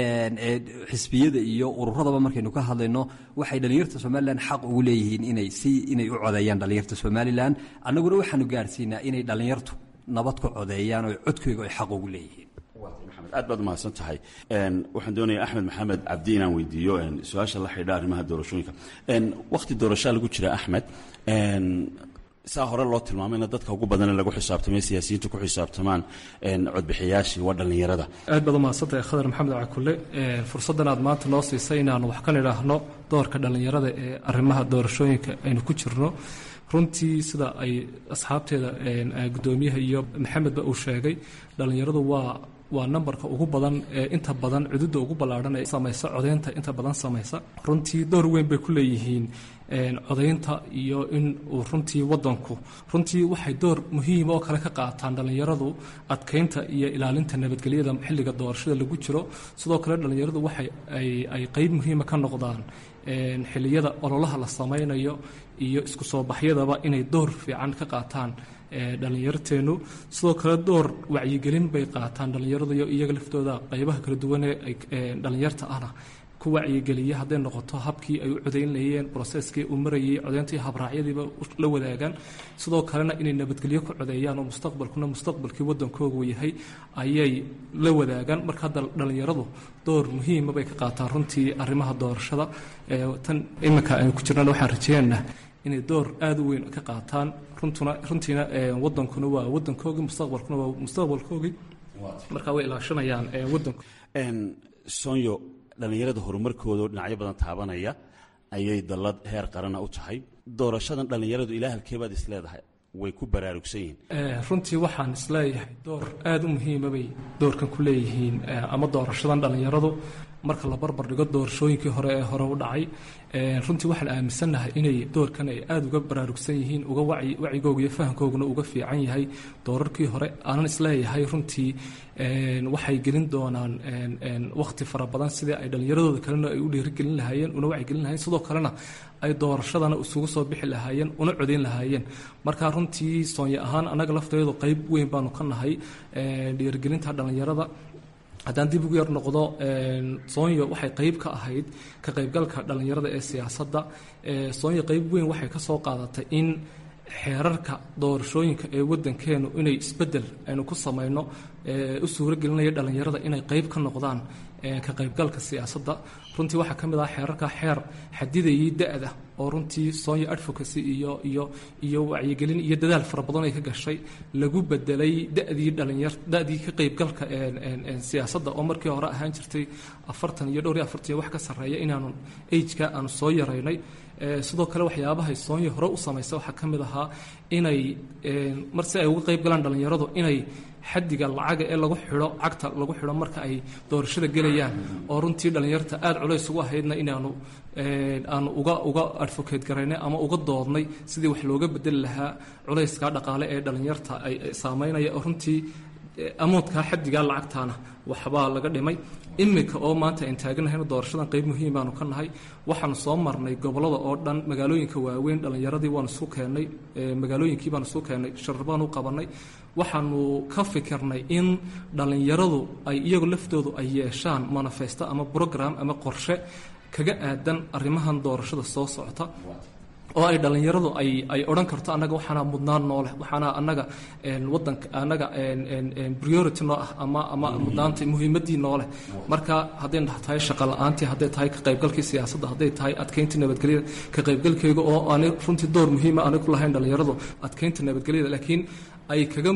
Speaker 4: xisbiyada iyo ururadaba markaynu ka hadlayno waxay dhallinyarta somalilan xaq ugu leeyihiin inay si inay u codeeyaan dhallinyarta somalilan annaguna waxaanu gaarsiinaa inay dhallinyartu nabad ku codeeyaan oo codkooga ay xaq ugu leeyihiin
Speaker 8: aad baad umahadsan tahay waxaan doonaya axmed maxamed cabdi inaan weydiiyo su-aasha la xidha arrimaha doorashooyinka wakhti doorashaa lagu jira axmed saa hore loo tilmaamayna dadka ugu badan lagu xisaabtamay siyaasiyiintu ku xisaabtamaan codbixiyaashii waa dhallinyarada
Speaker 9: aad baad umahadsantahay khadar maxamed cakule fursaddan aad maanta noo siisay inaanu wax ka nidhaahno doorka dhallinyarada ee arrimaha doorashooyinka aynu ku jirno runtii sida ay asxaabteeda gudoomiyaha iyo maxamedba uu sheegay dhallinyaradu waa waa nambarka ugu badan ee inta badan cududda ugu ballaadhan ee samaysa codaynta inta badan samaysa runtii door weyn bay ku leeyihiin codaynta iyo in uu runtii wadanku runtii waxay door muhiima oo kale ka qaataan dhallinyaradu adkeynta iyo ilaalinta nabadgelyada xilliga doorashada lagu jiro sidoo kale dhallinyaradu waxay ay qeyb muhiima ka noqdaan xilliyada ololaha la samaynayo iyo isku soo baxyadaba inay door fiican ka qaataan dhallinyarteenu sidoo kale door wacyigelin bay qaataan dhallinyaradu iyo iyaga laftooda qeybaha kala duwan ee dhallinyarta ahna ku wacyigeliya hadday noqoto habkii ay u codaynlayeen broseskii uu marayay codayntii habraacyadiiba la wadaagaan sidoo kalena inay nabadgelyo ku codeeyaan oo mustaqbalkuna mustaqbalkii wadankoogu yahay ayay la wadaagaan marka hadda dhallinyaradu door muhiima bay ka qaataan runtii arrimaha doorashada tan iminka aynu ku jirnana waxaan rajeynaynaa inay door aada u weyn ka qaataan runtuna runtiina wadankuna waa wadankoogii mustaqbalkuna waa mustaqbalkoogii marka way ilaashanayaan wadanku
Speaker 8: sonyo dhallinyarada horumarkooda oo dhinacyo badan taabanaya ayay dallad heer qarana u tahay doorashadan dhallinyaradu ilaa halkeebaad is leedahay way ku baraarugsan yihiin
Speaker 9: runtii waxaan isleeyahay door aada u muhiima bay doorkan ku leeyihiin ama doorashadan dhallinyaradu marka la barbar dhigo doorashooyinkii hore ee hore u dhacay runtii waxaan aaminsannahay inay doorkan ay aada uga baraarugsan yihiin uga wacigooga iyo fahamkooguna uga fiican yahay doorarkii hore aanan isleeyahay runtii waxay gelin doonaan wakhti fara badan sidii ay dhallinyaradooda kalena ay u dhiirigelin lahaayeen una wacyigelin lahayen sidoo kalena ay doorashadana isugu soo bixi lahaayeen una codayn lahaayeen marka runtii soonya ahaan annaga lafteedu qeyb weyn baanu ka nahay dhiirigelinta dhallinyarada haddaan dib ugu yar noqdo soonyo waxay qeyb ka ahayd ka qaybgalka dhallinyarada ee siyaasadda soonyo qeyb weyn waxay ka soo qaadatay in xeerarka doorashooyinka ee wadankeenu inay isbedel aynu ku samayno u suuro gelinaya dhallinyarada inay qeyb ka noqdaan ka qaybgalka siyaasadda runtii waxaa ka mid ah xeerarka xeer xadidayay da-da oo runtii sonya advocacy iyo iyo iyo wacyigelin iyo dadaal fara badan ay ka gashay lagu bedelay da-dii dhalinyar da-dii ka qaybgalka siyaasadda oo markii hore ahaan jirtay afartan iyo dhowr iyo afartan iyo wax ka sarreeya inaanu ageka aanu soo yaraynay sidoo kale waxyaabahay soonya hore u samaysa waxaa ka mid ahaa inay mar si ay uga qayb galaan dhallinyaradu inay xadiga lacaga ee lagu xidho cagta lagu xidho marka ay doorashada gelayaan oo runtii dhallinyarta aada culays ugu ahaydna inaanu aanu uga uga advocate garaynay ama uga doodnay sidii wax looga bedeli lahaa culayska dhaqaale ee dhallinyarta ay saameynaya oo runtii amoodkaa xadigaa lacagtaana waxbaa laga dhimay iminka oo maanta aan taaganahayna doorashadan qayb muhiim baanu ka nahay waxaanu soo marnay gobollada oo dhan magaalooyinka waaweyn dhallinyaradii waanu isu keennay magaalooyinkii baanu isu keennay sharar baanu u qabannay waxaanu ka fikirnay in dhallinyaradu ay iyagu laftoodu ay yeeshaan manifesto ama brogram ama qorshe kaga aadan arrimahan doorashada soo socota oo ay dhallinyaradu ay ay odhan karto annaga waxaana mudnaan noo leh waxaana annaga wadanka annaga priority noo ah ama ama mudnaanta muhiimaddii noo leh marka hadday tahay shaqa la-aantii hadday tahay ka qaybgalkii siyaasadda hadday tahay adkeynta nabadgelyada ka qaybgalkayga oo aanay runtii door muhiima aanay ku lahayn dhallinyaradu adkeynta nabadgelyada laakiin ay kaga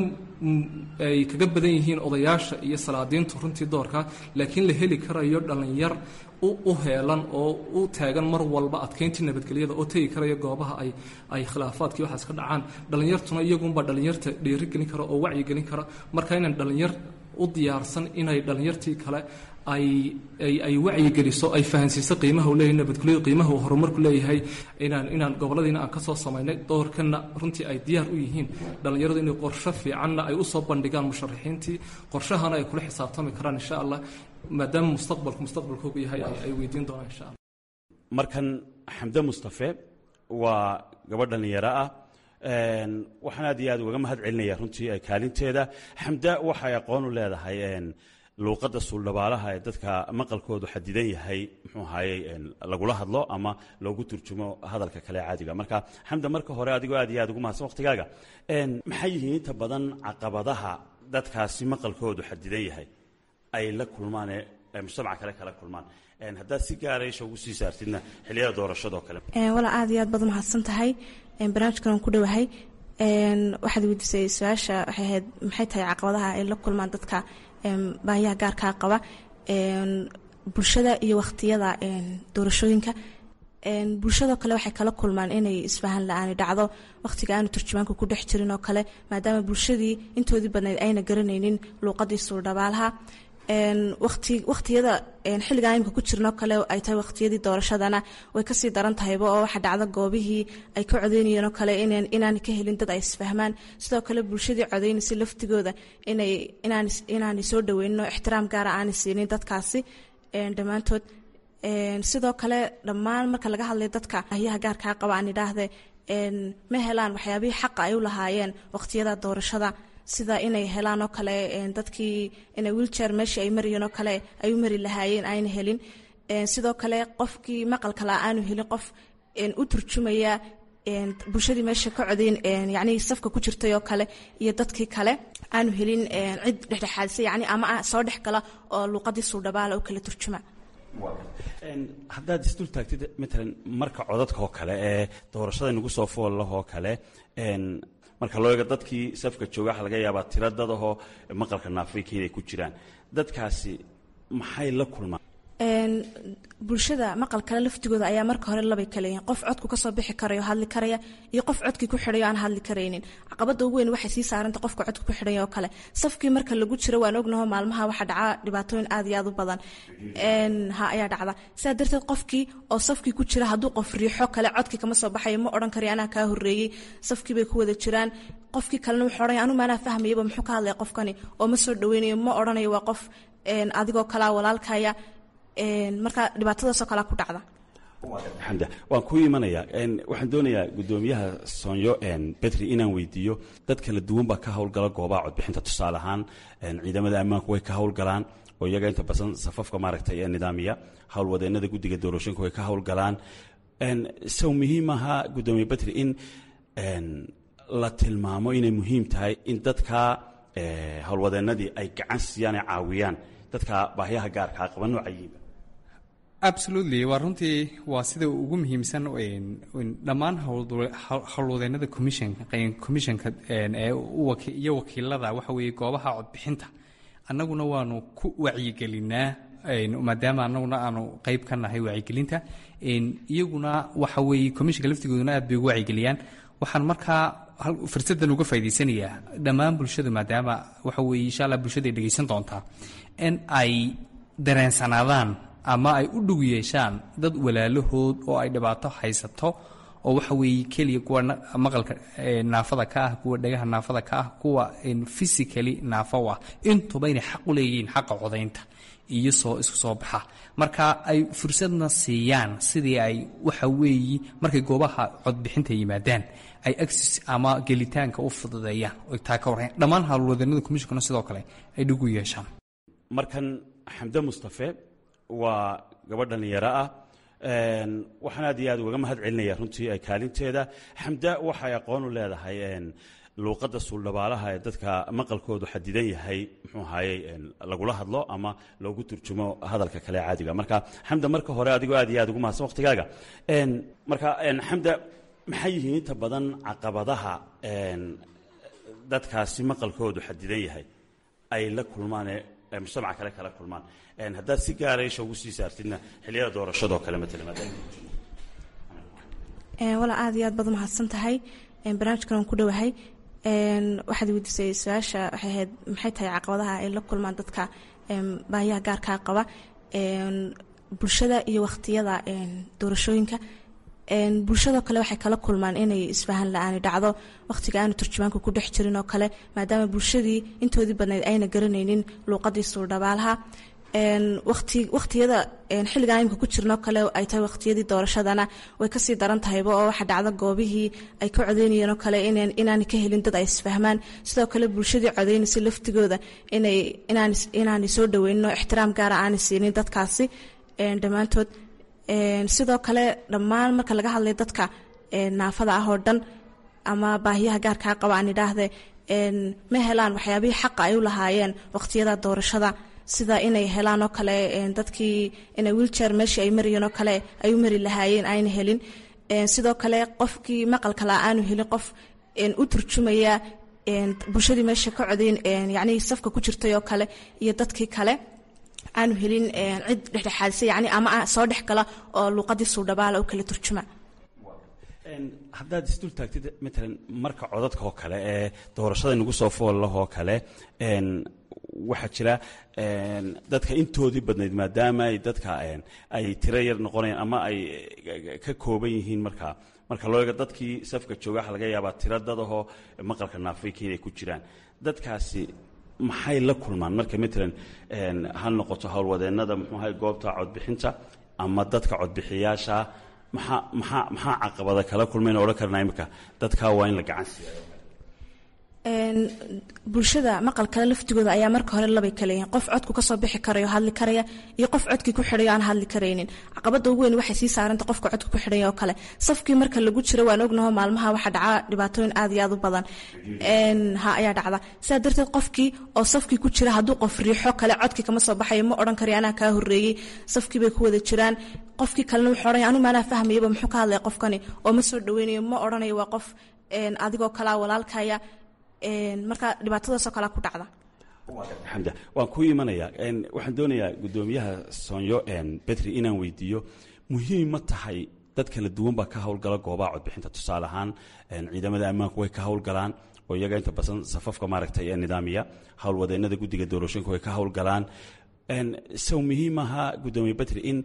Speaker 9: ay kaga badan yihiin odayaasha iyo salaadiintu runtii doorka laakiin la heli karayo dhallinyar u heelan oo u taagan mar walba adkeyntii nabadgelyada oo tegi karaya goobaha ay ay khilaafaadkii waxaas ka dhacaan dhallinyartuna iyagunbaa dhallinyarta dhiirigelin kara oo wacyigelin kara marka inaan dhallinyar u diyaarsan inay dhallinyartii kale ay ay ay wacyigeliso ay fahansiiso qiimaha uu leeyahay nabadgelyadu qiimaha uu horumarku leeyahay inaan inaan gobolladiina aan ka soo samaynay doorkanna runtii ay diyaar u yihiin dhallinyaradu inay qorsho fiicanna ay u soo bandhigaan musharaxiintii qorshahana ay kula xisaabtami karaan insha allah maadaama mustaqbalku mustaqbalkoogu yahay ay weydiin doonaan insha allah
Speaker 8: markan xamde mustafe waa gabadh dhallinyaro ah waxaan aad iyo aad ugaga mahad celinaya runtii kaalinteeda xamda waxay aqoon u leedahay luuqadda suuldhabaalaha ee dadka maqalkoodu xadidan yahay muxuu ahaayey lagula hadlo ama loogu turjumo hadalka kale caadiga marka xamda marka hore adigoo aad iyo aad ugu mahadsan waqtigaaga maxay yihiin inta badan caqabadaha dadkaasi maqalkoodu xadidan yahay ay la kulmaan ee mujtamaca kale kala kulmaan haddaad si gaara isha ugu sii saartidna xilliyada doorashadoo kale
Speaker 5: walaa aad iyo aad baad umahadsan tahay barnaamijkan aan ku dhowahay waxaad weydiisay su-aasha waxay ahayd maxay tahay caqabadaha ay la kulmaan dadka baahiyaha gaarkaa qaba bulshada iyo wakhtiyada doorashooyinka bulshadoo kale waxay kala kulmaan inay isfahan la-aani dhacdo wakhtiga aanu turjumaanka ku dhex jirin oo kale maadaama bulshadii intoodii badnayd ayna garanaynin luuqadii suuldhabaalaha waktiyada xilligan imika ku jirnoo kale ay tahay wakhtiyadii doorashadana way kasii daran tahayba oo waxa dhacda goobihii ay ka codeynayeen oo kale inaana ka helin dad ay isfahmaan sidoo kale bulshadii codeynaysa laftigooda inaanay soo dhaweynin oo ixtiraam gaara aanay siinin dadkaasi dhammaantood sidoo kale dhammaan marka laga hadlay dadka ahyaha gaarkaa qaba aan idhaahde ma helaan waxyaabihii xaqa ay u lahaayeen wakhtiyada doorashada sida inay helaan oo kale dadkii inay wiiljeer meeshii ay marayeen oo kale ay u mari lahaayeen ayna helin sidoo kale qofkii maqalka la aanu helin qof u turjumaya bulshadii meesha ka codeyn yacnii safka ku jirtay oo kale iyo dadkii kale aanu helin cid dhexdhexaadisa yacni ama soo dhex gala oo luuqadii suudhabaala u kala turjuma
Speaker 8: haddaad isdul taagtid matalan marka codadka oo kale ee doorashada nagu soo foollahoo kale marka loo eego dadkii safka jooga waxa laga yaabaa tiro dadahoo maqalka naafrika inay ku jiraan dadkaasi maxay la kulmaan
Speaker 5: bulshada maqalkale laftigooda ayaa marka hore labay kale yihiin qof codku kasoo bixi karayo hadli karaya iyo qof codkii ku xidhayo aan hadli karaynin caqabada ugu weyn waxay sii saaranta qofka codka ku xidhaya oo kale safkii marka lagu jiro waan ognaho maalmaha waxaa dhaca dhibaatooyin aad iyo aad u badan ha ayaa dhacda sidaa darteed qofkii oo safkii ku jira hadduu qof riixo kale codkii kama soo baxayo ma odhan karayo anaa kaa horreeyey safkii bay ku wada jiraan qofkii kalena wuxuu odhanaya anu maanaa fahmayaba muxuu ka hadlaya qofkani oo ma soo dhaweynayo ma odhanayo waa qof adigoo kalaa walaalkaya marka dhibaatadaasoo kalea ku dhacda
Speaker 8: xamda waan kuu imanayaa waxaan doonayaa guddoomiyaha soonyo betri inaan weydiiyo dad kala duwan baa ka howlgala goobaha codbixinta tusaale ahaan ciidamada ammaanku way ka howlgalaan oo iyaga inta badan safafka maaragtay ee nidaamiya howlwadeenada guddiga doorashooyinka way ka howlgalaan sow muhiim ahaa guddoomiye betri in la tilmaamo inay muhiim tahay in dadka howlwadeenadii ay gacan siiyaan ay caawiyaan dadka baahyaha gaarkaa qaba noocayiinba
Speaker 3: absolutely waa runtii waa sida ugu muhiimsan dhammaan howlwadeenada commissionka commissionka iyo wakiilada waxa weeye goobaha codbixinta annaguna waanu ku wacyigelinaa maadaama annaguna aanu qeyb ka nahay wacyigelinta iyaguna waxa weeye commissionka laftigooduna aad bay ugu wacyigeliyaan waxaan markaa fursadan uga faa'idaysanayaa dhammaan bulshadu maadaama waxa weeye insha allah bulshada ay dhegaysan doontaa in ay dareensanaadaan ama ay u dhug yeeshaan dad walaalahood oo ay dhibaato haysato oo waxa weeye keliya kuwa maqalka naafada ka ah kuwa dhagaha naafada ka ah kuwa physically naafo ah intuba inay xaq u leeyihiin xaqa codaynta iyo soo isku soo baxa marka ay fursadna siiyaan sidii ay waxa weeye markay goobaha codbixinta yimaadaan ay agsis ama gelitaanka u fududeeyaan oo taa ka warran dhammaan howlwadeennada commissionkana sidoo kale ay dhig u yeeshaan
Speaker 8: markan xamde mustafe waa gabadh dhallinyaro ah waxaan aad iyo aad ugaga mahad celinaya runtii kaalinteeda xamda waxay aqoon u leedahay luuqadda suuldhabaalaha ee dadka maqalkoodu xadidan yahay muxuu ahaayey lagula hadlo ama loogu turjumo hadalka kale caadiga marka xamda marka hore adigoo aad iyo aad ugu mahadsan waqtigaaga marka xamda maxay yihiin inta badan caqabadaha dadkaasi maqalkoodu xadidan yahay ay la kulmaan ee mujtamaca kale kala kulmaan haddaad si gaara isha ugu sii saartidna xilliyada doorashadoo kale matala
Speaker 5: walaa aad iyo aad baad umahadsan tahay barnaamijkan aan ku dhowahay waxaad weydiisay su-aasha waxay ahayd maxay tahay caqabadaha ay la kulmaan dadka baahiyaha gaarkaa qaba bulshada iyo waqtiyada doorashooyinka bulshadoo kale waxay kala kulmaan inay isfahan la-aani dhacdo waqtiga aanu turjumaanka ku dhex jirin oo kale maadaama bulshadii intoodii badnayd ayna garanaynin luuqadii suurdhabaalaha waqtiyada xilligan imika ku jirnoo kale ay tahay waqtiyadii doorashadana way kasii daran tahayba oo waxa dhacda goobihii ay ka codeynayeen oo kale inaanay ka helin dad ay isfahmaan sidoo kale bulshadii codeynaysa laftigooda inaanay soo dhaweynin oo ixtiraam gaara aanay siinin dadkaasi dhammaantood sidoo kale dhammaan marka laga hadlay dadka naafada ah oo dhan ama baahiyaha gaarkaa qaba aan idhaahde ma helaan waxyaabihii xaqa ay u lahaayeen waqtiyada doorashada sida inay helaan oo kale dadkii inay wiiljeer meeshii ay marayeen oo kale ay u mari lahaayeen ayna helin sidoo kale qofkii maqalka la aanu helin qof u turjumaya bulshadii meesha ka codayn yacnii safka ku jirtay oo kale iyo dadkii kale aanu helin cid dhexdhexaadisa yani ama soo dhex gala oo luuqadii suudhabaala u kala turjuma
Speaker 8: haddaad isdul taagtid matalan marka codadka oo kale ee doorashada nagu soo foollahoo kale waxaa jira dadka intoodii badnayd maadaama ay dadka ay tiro yar noqonayaan ama ay ka kooban yihiin marka marka loo eego dadkii safka jooga waxa laga yaabaa tiro dadahoo maqalka naafayka inay ku jiraan dadkaasi maxay la kulmaan marka matalan ha noqoto howlwadeennada muxuuahay goobta codbixinta ama dadka codbixiyaasha maxaa maxaa maxaa caqabada kala kulmayna odhan karnaa imika dadkaa waa in la gacan siiya
Speaker 5: bulshada maqalkale laftigooda ayaa marka hore labay kale yihiin qof codku kasoo bixi karayo hadli karaya iyo qof codkii ku xidhayo aan hadli karaynin caqabada ugu weyn waxay sii saaranta qofka codka ku xidhaya oo kale safkii marka lagu jiro waan ognaho maalmaha waxaa dhaca dhibaatooyin aad iyo aad u badan ha ayaa dhacda sidaa darteed qofkii oo safkii ku jira hadduu qof riixo kale codkii kama soo baxayo ma odhan karayo anaa kaa horreeyey safkii bay ku wada jiraan qofkii kalena wuxuu odhanaya anu maanaa fahmayaba muxuu ka hadlaya qofkani oo ma soo dhaweynayo ma odhanayo waa qof adigoo kalaa walaalkaya marka dhibaatadaasoo kalea ku dhacda
Speaker 8: xamda waan ku imanayaa waxaan doonayaa guddoomiyaha soonyo betri inaan weydiiyo muhiim ma tahay dad kala duwan baa ka howlgala goobaha codbixinta tusaale ahaan ciidamada ammaanku way ka howlgalaan oo iyaga inta badan safafka maaragtay ee nidaamiya howlwadeennada guddiga doorashooyinka way ka howlgalaan sow muhiim ahaa guddoomiye betri in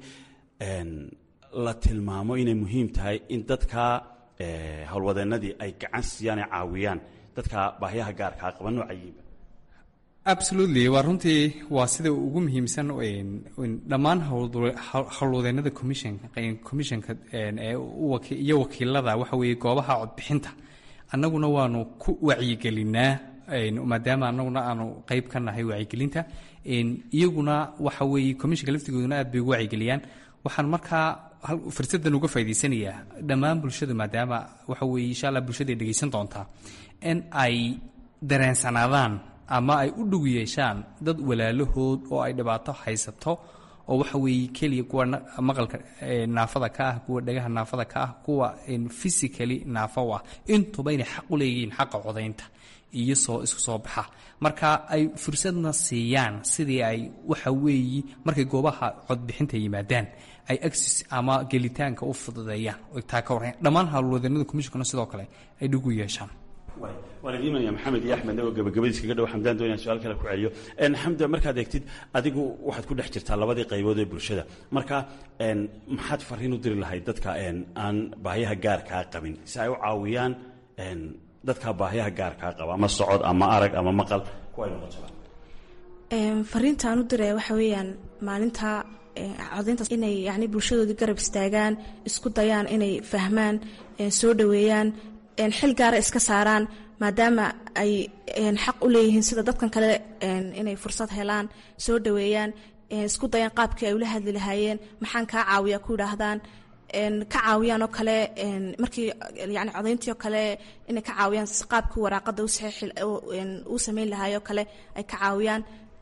Speaker 8: la tilmaamo inay muhiim tahay in dadka howlwadeennadii ay gacan siiyaan ay caawiyaan dadka baahyaha gaarkaa qaba noocayiiba
Speaker 3: absolutely waa runtii waa sida ugu muhiimsan dhammaan howlwadeennada commissionka commissionka iyo wakiilada waxa weeye goobaha codbixinta annaguna waanu ku wacyigelinaa maadaama annaguna aanu qeyb ka nahay wacyigelinta iyaguna waxa weeye commissionka laftigooduna aad bay ugu wacyigeliyaan waxaan markaa fursadan uga faa'idaysanayaa dhammaan bulshadu maadaama waxa weeye insha allah bulshada ay dhegaysan doontaa in ay dareensanaadaan ama ay u dhug yeeshaan dad walaalahood oo ay dhibaato haysato oo waxa weeye keliya kuwa maqalka naafada ka ah kuwa dhagaha naafada ka ah kuwa physically naafo ah intuba inay xaq u leeyihiin xaqa codaynta iyo soo isku soo baxa marka ay fursadna siiyaan sidii ay waxa weeye markay goobaha codbixinta yimaadaan ay agsis ama gelitaanka u fududeeyaan oo taa ka warran dhammaan howlwadeennada commissionkana sidoo kale ay dhig u yeeshaan
Speaker 8: waan idin imanaya maxamed iyo axmed oo gabagabadiis kaga dhow xamdaan doonaya su-aal kale ku celiyo xamda markaad eegtid adigu waxaad ku dhex jirtaa labadii qaybood ee bulshada marka maxaad fariin u diri lahayd dadka aan baahiyaha gaarkaa qabin si ay u caawiyaan dadka baahiyaha gaarkaa qaba ama socod ama arag ama maqal kuwa ay noqoto
Speaker 5: fariinta aan u diraya waxa weeyaan maalinta codayntaas inay yani bulshadoodii garab istaagaan isku dayaan inay fahmaan soo dhoweeyaan xil gaara iska saaraan maadaama ay xaq u leeyihiin sida dadkan kale inay fursad helaan soo dhoweeyaan isku dayaan qaabkii ay ula hadli lahaayeen maxaan kaa caawiya ku yidhaahdaan ka caawiyaan oo kale markii yani codayntii oo kale inay ka caawiyaan qaabkii waraaqada uu sameyn lahaay oo kale ay ka caawiyaan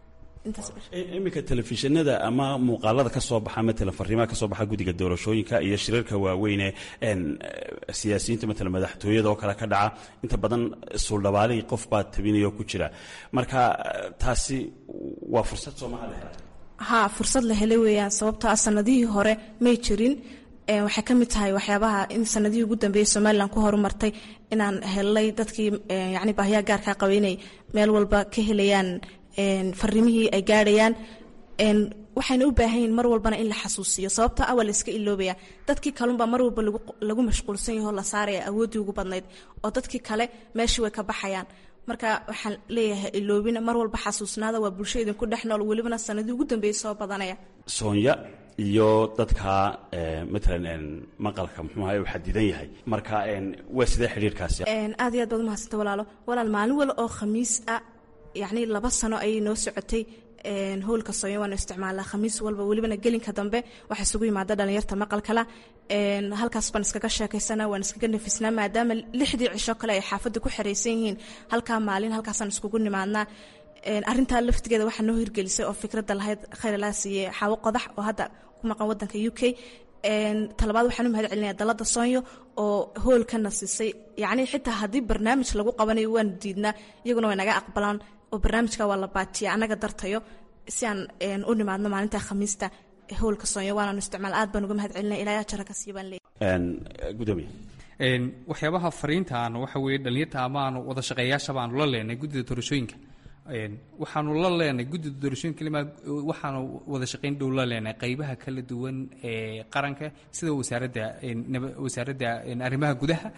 Speaker 8: iminka telefishinada ama muuqaalada ka soo baxa matala fariimaha ka soo baxa guddiga doorashooyinka iyo shirarka waaweyne siyaasiyiinta matala madaxtooyada oo kale ka dhaca inta badan suuldhabaalihii qof baa tabinaya oo ku jira marka taasi waa fursad soomaha la hela
Speaker 5: ha fursad la helay weeyaan sababtoo ah sanadihii hore may jirin waxay ka mid tahay waxyaabaha in sanadihii ugu dambeeyey somalilan ku horumartay inaan helnay dadkii yani baahiyaha gaarkaa qabay inay meel walba ka helayaan fariimihii ay gaadhayaan waxayna u baahan yihin mar walbana in la xasuusiyo sababta awal la iska iloobaya dadkii kalunbaa mar walba lagu mashquulsan yaho la saaraya awooddii ugu badnayd oo dadkii kale meeshii way ka baxayaan marka waxaan leeyahay iloobina mar walba xasuusnaada waa bulsho idinku dhex nool welibana sanadii ugu dambeeyey soo badanaya
Speaker 8: soonya iyo dadka matalan maqalka muxuuha uu xadidan yahay marka waa sidee xidhiirkaasi
Speaker 5: aad iyo aad baad umahadsanta walaalo walaal maalin wal oo khamiis ah yacni laba sano ayay noo socotay howlka soonya waanu isticmaalnaa khamiis walba welibana gelinka dambe waxaa isugu yimaada dhalinyarta maqalkala halkaas baan iskaga sheekaysana waan iskaga nafisnaa maadaama lixdii cisho kale ay xaafadda ku xeraysan yihiin halkaa maalin halkaasaan iskugu nimaadnaa arintaa laftigeeda waxaa noo hirgelisay oo fikradda lahayd khayralaa siiye xaawo qodax oo hadda ku maqan wadanka u k talabaad waxaan u mahad celinaya dalada soonyo oo hoolkana siisay yacni xitaa haddii barnaamij lagu qabanayo waanu diidnaa iyaguna way naga aqbalaan oo barnaamijka waa la baatiya annaga dartayo si aan u nimaadno maalinta khamiista howlka soonyo waanaanu isticmaal aad baan uga mahad celinaya ilaa jara ka sii baan leeyahay
Speaker 8: gudoomiye
Speaker 3: waxyaabaha fariintaan waxa weeye dhalinyarta ama aanu wada shaqeeyaashaba aanu la leenay guddida doorashooyinka waxaanu la leenay guddida doorashooyinka lima waxaanu wada shaqayn dhow la leenay qaybaha kala duwan ee qaranka sida wasaaradda wasaaradda arrimaha gudaha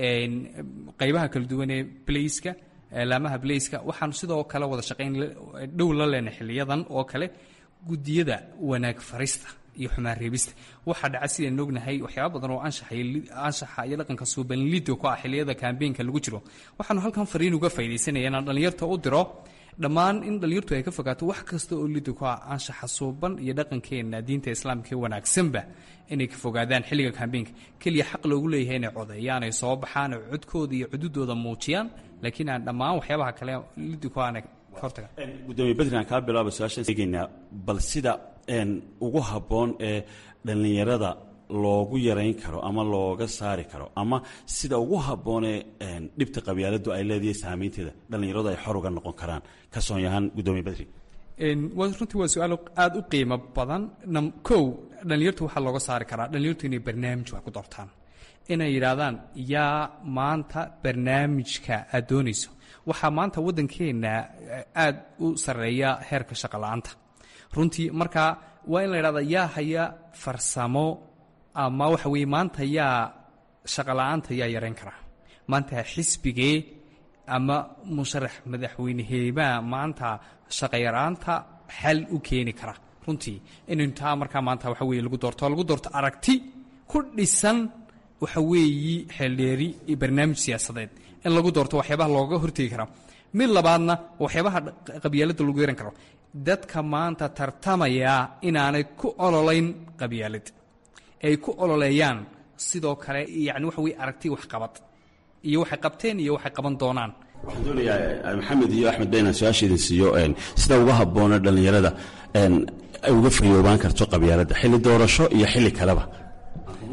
Speaker 3: qaybaha kala duwan ee blaiska laamaha blaiska waxaanu sidoo kale wada shaqayn dhow la leenay xiliyadan oo kale guddiyada wanaag farista iyo xumaan reebista waxaa dhaca sidaan ognahay waxyaaba badan oo anshaxa iyo dhaqanka suubanlido ku ah xiliyada kaambeenka lagu jiro waxaanu halkan fariin uga faydaysanaya inaan dhallinyarta u diro dhammaan in dhallinyartu ay ka fogaato wax kasta oo lido ku ah anshaxa suuban iyo dhaqankeenna diinta islaamka ee wanaagsanba inay ka fogaadaan xilliga kaambeenka keliya xaq loogu leeyahay inay codeeyaan ay soo baxaan oo codkooda iyo cududooda muujiyaan laakiin aan dhammaan waxyaabaha kale lido ku ahna ka hortaga
Speaker 8: gudoomiye bedri aan kaa bilaaba su-aashaan eegaynaa bal sida ugu habboon ee dhallinyarada loogu yarayn karo ama looga saari karo ama sida ugu habboonee dhibta qabyaaladu ay leedahay saamaynteeda dhallinyaradu ay xor uga noqon karaan ka soon yahaan gudoomiye bedri
Speaker 3: runtii waa su-aal aada u qiimo badan kow dhallinyartu waxaa looga saari karaa dhallinyartu inay barnaamij wax ku doortaan inay yidhaahdaan yaa maanta barnaamijka aad doonayso waxaa maanta waddankeenna aada u sarreeya heerka shaqa la-aanta runtii marka waa in la yidhahda yaa haya farsamo ama waxa weeye maanta yaa shaqala-aanta yaa yarayn karaa maanta xisbigee ama musharax madaxweyneheebaa maanta shaqayaraanta xal u keeni kara runtii inaynu taa markaa maanta waxa weye lagu doorto lagu doorto aragti ku dhisan waxa weeyi xeeldheeri iyo barnaamij siyaasadeed in lagu doorto waxyaabaha looga hortegi karaa mid labaadna waxyaabaha qabyaaladda lagu yaran karo dadka maanta tartamaya inaanay ku ololayn qabyaalad ay ku ololeeyaan sidoo kale yani waxa weye aragti waxqabad iyo waxay qabteen iyo waxay qaban doonaan
Speaker 8: waxaan doonayaa maxamed iyo axmed beynan su-aasha idin siiyo sida uga habboona dhallinyarada ay uga fayoobaan karto qabyaaladda xilli doorasho iyo xilli kaleba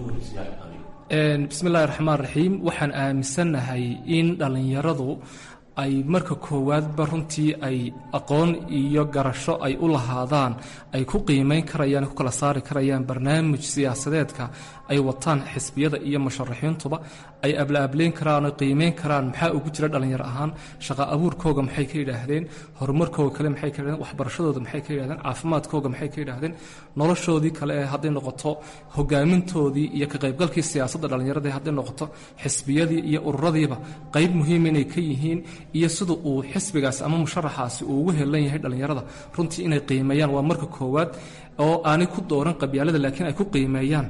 Speaker 9: bismi illahi raxmaan raxiim waxaan aaminsannahay in dhallinyaradu ay marka koowaadba runtii ay aqoon iyo garasho ay u lahaadaan ay ku qiimayn karayaan ku kala saari karayaan barnaamij siyaasadeedka ay wataan xisbiyada iyo musharaxiintuba ay ablaableyn karaan oo qiimeyn karaan maxaa ugu jira dhallinyar ahaan shaqa abuurkooga maxay ka yidhaahdeen horumarkooga kale maxay ka yidhahdeen waxbarashadooda maxay ka yidhahdeen caafimaadkooga maxay ka yidhaahdeen noloshoodii kale ee hadday noqoto hogaamintoodii iyo ka qaybgalkii siyaasadda dhallinyarada hadday noqoto xisbiyadii iyo ururadiiba qayb muhiima inay ka yihiin iyo sida uu xisbigaas ama musharaxaasi uu ugu helan yahay dhallinyarada runtii inay qiimeeyaan waa marka koowaad oo aanay ku dooran qabyaalada laakiin ay ku qiimeeyaan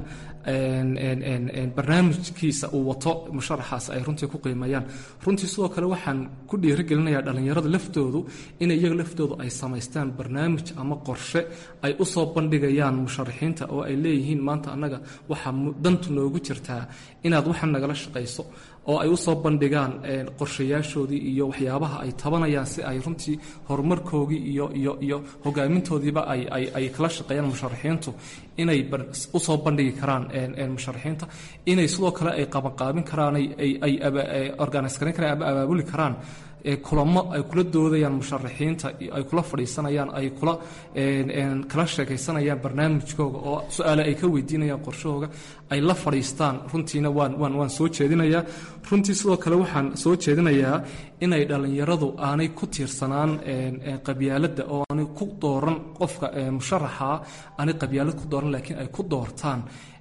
Speaker 9: barnaamijkiisa uu wato musharaxaas ay runtii ku qiimeeyaan runtii sidoo kale waxaan ku dhiirigelinayaa dhallinyarada laftoodu in iyaga laftoodu ay samaystaan barnaamij ama qorshe ay u soo bandhigayaan musharaxiinta oo ay leeyihiin maanta annaga waxaa dantu noogu jirtaa inaad waxan nagala shaqayso oo ay u soo bandhigaan qorshayaashoodii iyo waxyaabaha ay tabanayaan si ay runtii horumarkoogii iyo iyo iyo hogaamintoodiiba ay ay ay kala shaqeeyaan musharaxiintu inay usoo bandhigi karaan musharaxiinta inay sidoo kale ay qabanqaabin karaan ay ay ay organise garan karaan ama abaabuli karaan kulamo ay kula doodayaan musharaxiinta ay kula fadhiisanayaan ay kula kala sheekaysanayaan barnaamijkooga oo su-aale ay ka weydiinayaan qorshahooga ay la fadhiistaan runtiina waan waan waan soo jeedinayaa runtii sidoo kale waxaan soo jeedinayaa inay dhallinyaradu aanay ku tiirsanaan qabyaaladda oo aanay ku dooran qofka musharaxa aanay qabyaalad ku dooran laakiin ay ku doortaan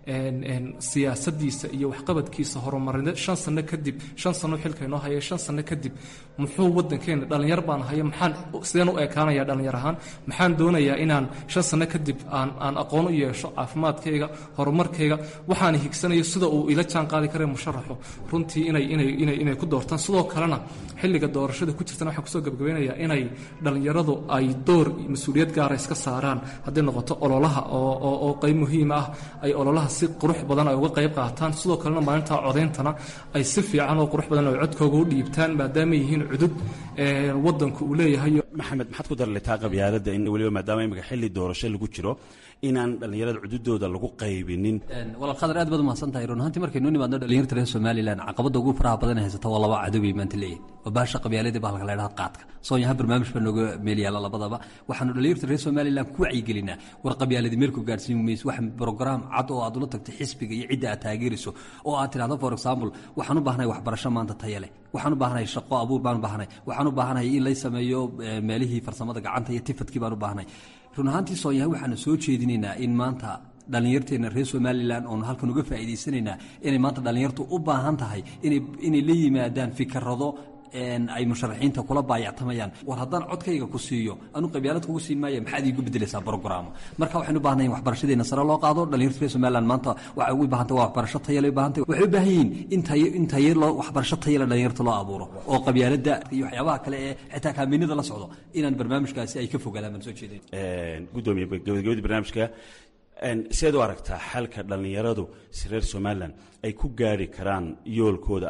Speaker 9: siyaasadiisa iyo waxqabadkiisa horumarineed shan sano kadib shan sano xilka inoo haya shan sano kadib muxuu wadankeena dhallinyar baan haya maxaan sideen u ekaanaya dhallinyar ahaan maxaan doonayaa inaan shan sano kadib aan aan aqoon u yeesho caafimaadkayga horumarkayga waxaan higsanayo sida uu ila jaan qaadi kara musharaxu runtii inay inay inay inay ku doortaan sidoo kalena xilliga doorashada ku jirtana waxaan kusoo gabagabeynayaa inay dhallinyaradu ay door mas-uuliyad gaara iska saaraan hadday noqoto ololaha oo oo oo qayb muhiim ah ay ololaha si qurux badan ay uga qayb qaataan sidoo kalena maalinta codayntana ay si fiican oo qurux badan ay codkooga u dhiibtaan maadaama yihiin cudud wadanku uu leeyahay
Speaker 8: maxamed maxaad ku darletaa qabyaaladda in weliba maadaama imika xilli doorasho lagu jiro inaan dhallinyarada cududooda lagu qaybinin
Speaker 4: walaal khadar aad baad umahadsan tahay run ahaantii markaynu nimaadno dhalinyarta reer somalilan caqabadda ugu faraha badan ee haysata waa laba cadoway maanta leeyihin waa baasha qabyaaladii baa halka la ydhaha qaadka soonyaha barnaamij baa nooga meel yaalla labadaba waxaanu dhalinyarta reer somalilan ku wacyigelinaa war qabyaaladii meelku gaadhsiin mayso wax brograam cad oo aad ula tagto xisbiga iyo cidda aad taageerayso oo aad tidhahdo for example waxaan u baahnahay waxbarasho maanta taya leh waxaan u baahnahay shaqo abuur baan u baahnahay waxaan u baahnahay in lay sameeyo meelihii farsamada gacanta iyo tifadkii baan u baahnahay run ahaantii soonyaha waxaanu soo jeedinaynaa in maanta dhallinyarteena reer somalilan oonu halkan uga faa'iidaysanaynaa inay maanta dhallinyartu u baahan tahay inay la yimaadaan fikarado ay musharaxiinta kula baayactamayaan war haddaan codkayga ku siiyo anu qabyaalad kugu siin maaya maxaad iigu bedelaysaa brograamo marka waxaynu u baahnayn waxbarashadeena sare loo qaado dhalinyarta reer somaliland maanta waxay ugu baahantay waa waxbarasho tayale baahantay waxay u baahan yihiin in tayo in tayo loo waxbarasho tayale dhalinyarta loo abuuro oo qabyaaladda iyo waxyaabaha kale ee xitaa kaaminada la socdo inaan barnaamijkaasi ay ka fogaadaan baan soo jeedin
Speaker 8: gudoomiye gabagabadii barnaamijka sideed u aragtaa xalka dhallinyaradu si reer somalilan ay ku gaari karaan yoolkooda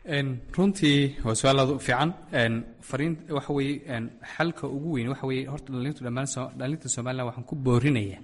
Speaker 3: runtii waa su-aal aad u fiican fariin waxa weeye xalka ugu weyn waxa weeye horta dhalintu dhammaan dhalinta somaliland waxaan ku boorinayaa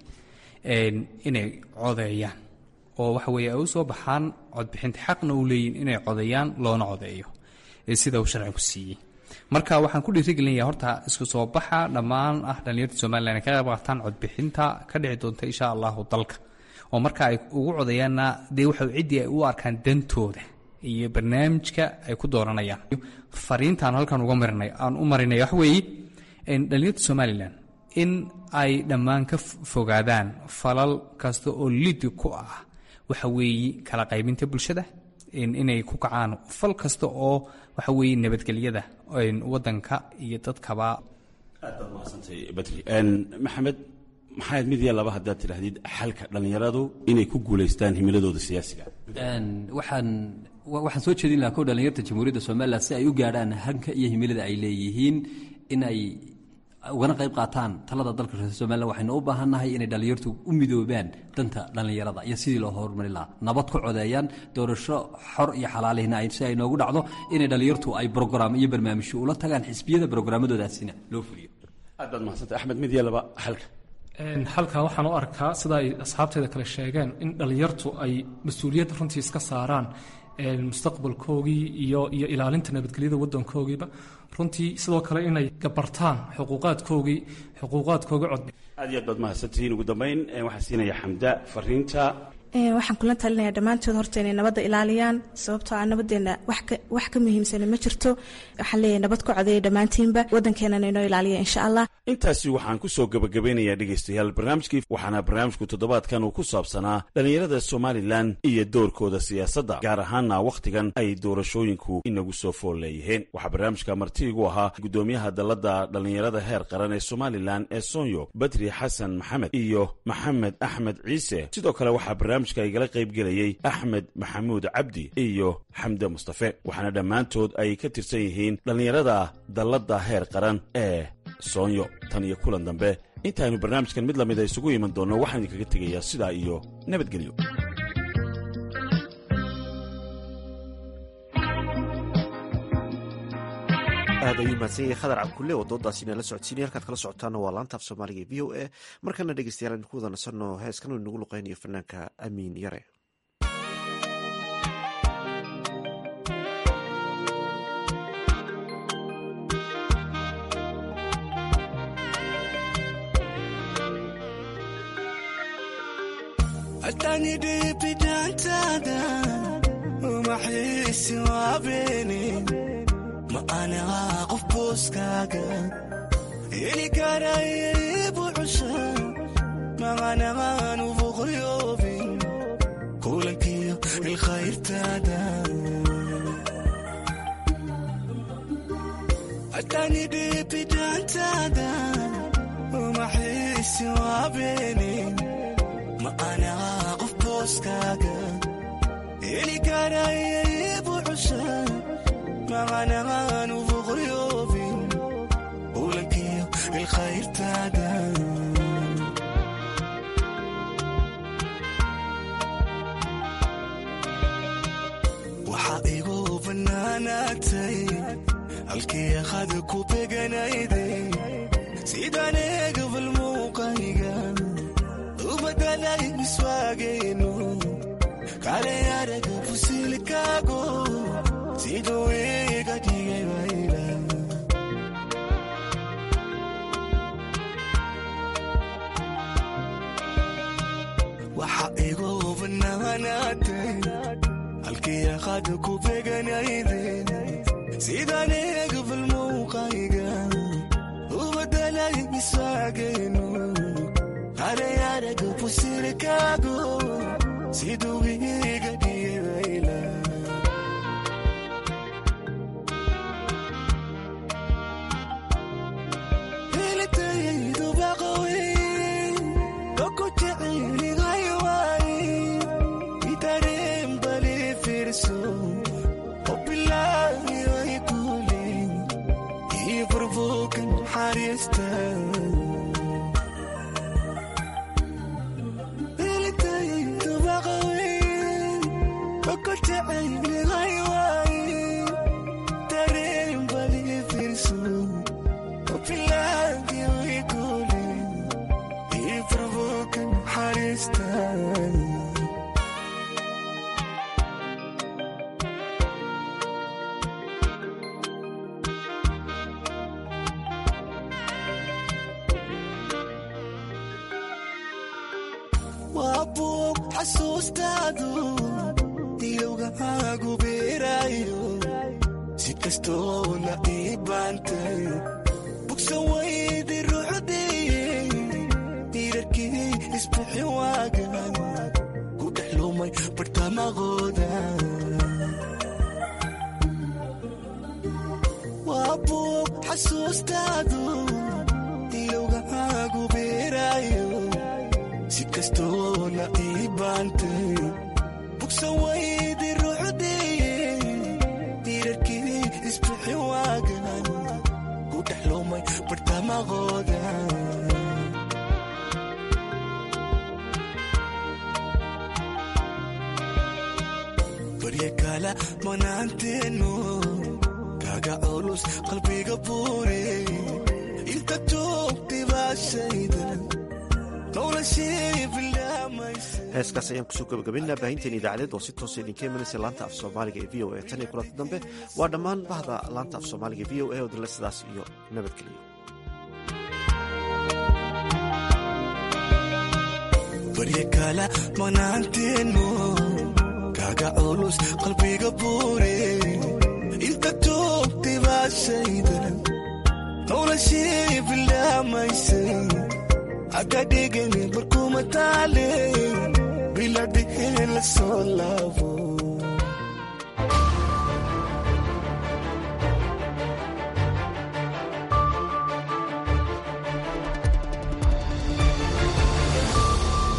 Speaker 3: inay codeeyaan oo waxa weeye ay u soo baxaan codbixinta xaqna u leeyihin inay codeeyaan loona codeeyo sida uu sharcigu siiyey marka waxaan ku dhiirigelinaya horta isku soo baxa dhammaan ah dhalinyarta somalilan ay ka qayb qaataan codbixinta ka dhici doonta insha allahu dalka oo marka ay ugu codeeyaanna dee waxa ciddii ay u arkaan dantooda iyo barnaamijka ay ku dooranayaan fariintaan halkan uga marinay aan u marinay waxa weeye dhalinyarta somalilan in ay dhammaan ka fogaadaan falal kasta oo lidi ku ah waxa weeye kala qaybinta bulshada inay ku kacaan fal kasta oo waxa weeye nabadgelyada wadanka iyo dadkaba
Speaker 8: aad baad mahadsantay badri maxamed maxaad mid iyo laba haddaad tidhaahdid xalka dhallinyaradu inay ku guulaystaan himiladooda siyaasiga
Speaker 4: waxaan waxaan soo jeedin lahaa kow dhalinyarta jamhuuriyadda somalilan si ay u gaadhaan hanka iyo himilada ay leeyihiin in ay ugana qayb qaataan talada dalka reer somalilan waxaynu u baahannahay inay dhallinyartu u midoobaan danta dhallinyarada iyo sidii loo horumari lahaa nabad ku codeeyaan doorasho xor iyo xalaalihna si ay noogu dhacdo inay dhallinyartu ay brograam iyo barnaamijyo ula tagaan xisbiyada brograamadoodasina loo fuliyo
Speaker 8: aad baad mahadsantay axmed mid iyo laba xalka
Speaker 9: halkaa waxaan u arkaa sida ay asxaabteeda kale sheegeen in dhallinyartu ay mas-uuliyad runtii iska saaraan mustaqbalkoogii iyo iyo ilaalinta nabadgelyada waddankoogiiba runtii sidoo kale inay gabartaan xuquuqaadkoogii xuquuqaadkooga cod
Speaker 8: aad iyo aad baad mahadsantihiin ugu dambeyn waxaa siinaya xamda fariinta
Speaker 5: waxaan kula talinaya dhammaantood horta inay nabadda ilaaliyaan sababtoo ah nabadeena wax ka muhiimsana ma jirto waxaan leeyahay nabad ku codeeya dhammaantiinba waddankeenana inoo ilaaliya insha allah
Speaker 8: intaasi waxaan ku soo gebagabeynayaa dhegaystayaal barnaamijkii waxaana barnaamijku toddobaadkan uu ku saabsanaa dhallinyarada somalilan iyo doorkooda siyaasadda gaar ahaana wakhtigan ay doorashooyinku inagu soo fool leeyihiin waxaa barnaamijka martiigu ahaa guddoomiyaha dalladda dhallinyarada heer qaran ee somalilan ee sonyo badri xasan maxamed iyo maxamed axmed ciise sidoo kale waxaa barnaamijka igala qaybgelayey axmed maxamuud cabdi iyo xamde mustafe waxaana dhammaantood ay ka tirsan yihiin dhallinyarada dalladda heer qaran ee soonyo tan iyo kulan dambe intaaynu barnaamijkan mid lamida isugu iman doonno waxaan idinkaga tegayaa sidaa iyo nabadgelyo
Speaker 1: aad ayuu mahadsan yahay khadar cabkulle oo doodaasina la socodsiinaya halkaad kala socotaana waa laantaaf soomaaliga e v o a markana dhegeystayaal aynu ku wada nasanno heeskan uu inagu luqeynayo fanaanka amiin yare
Speaker 10: ma anigaa qof booskaaga heli karaya ibucusha maqanaqaan ufuqriyoobin kulankiyo ilkhayrtaada hatani dhibidaantaada umaxiisi waabeenin ma anigaa qof booskaaga heli karaya ibucusha maqanaqaan ufuqriyoobin kulankiyo ilkhayrtaada waxaa igu bannaanaatay halkii akhada ku beganayday sidaan eegabal muuqayga u badalay iswaagayno kale araga fusilkaago siduu iga dhigay wayla waxa igu bannaanaatay halkii aqaada ku beganayden sidaan eegabal muuqayga u badalay isaagayno qalay araga fusirkaago siduu iga dhigay wayla noloshii bilaamaysa
Speaker 1: heeskaas ayaan kusoo gabagabaynaa baahinteen idaacadeed oo si toosa idinka imanaysa laanta af soomaaliga ee v o a tan iyo kulanta dambe waa dhammaan bahda laanta af soomaaliga e v o a oo dile sidaas iyo nabadgeliyo
Speaker 10: barye kala manaanteenu kaaga culus qalbiga buure inta joogtay baa shaydan noloshii bilaamaysay haka dhigani barkuma taale biladhiheen la soo laabo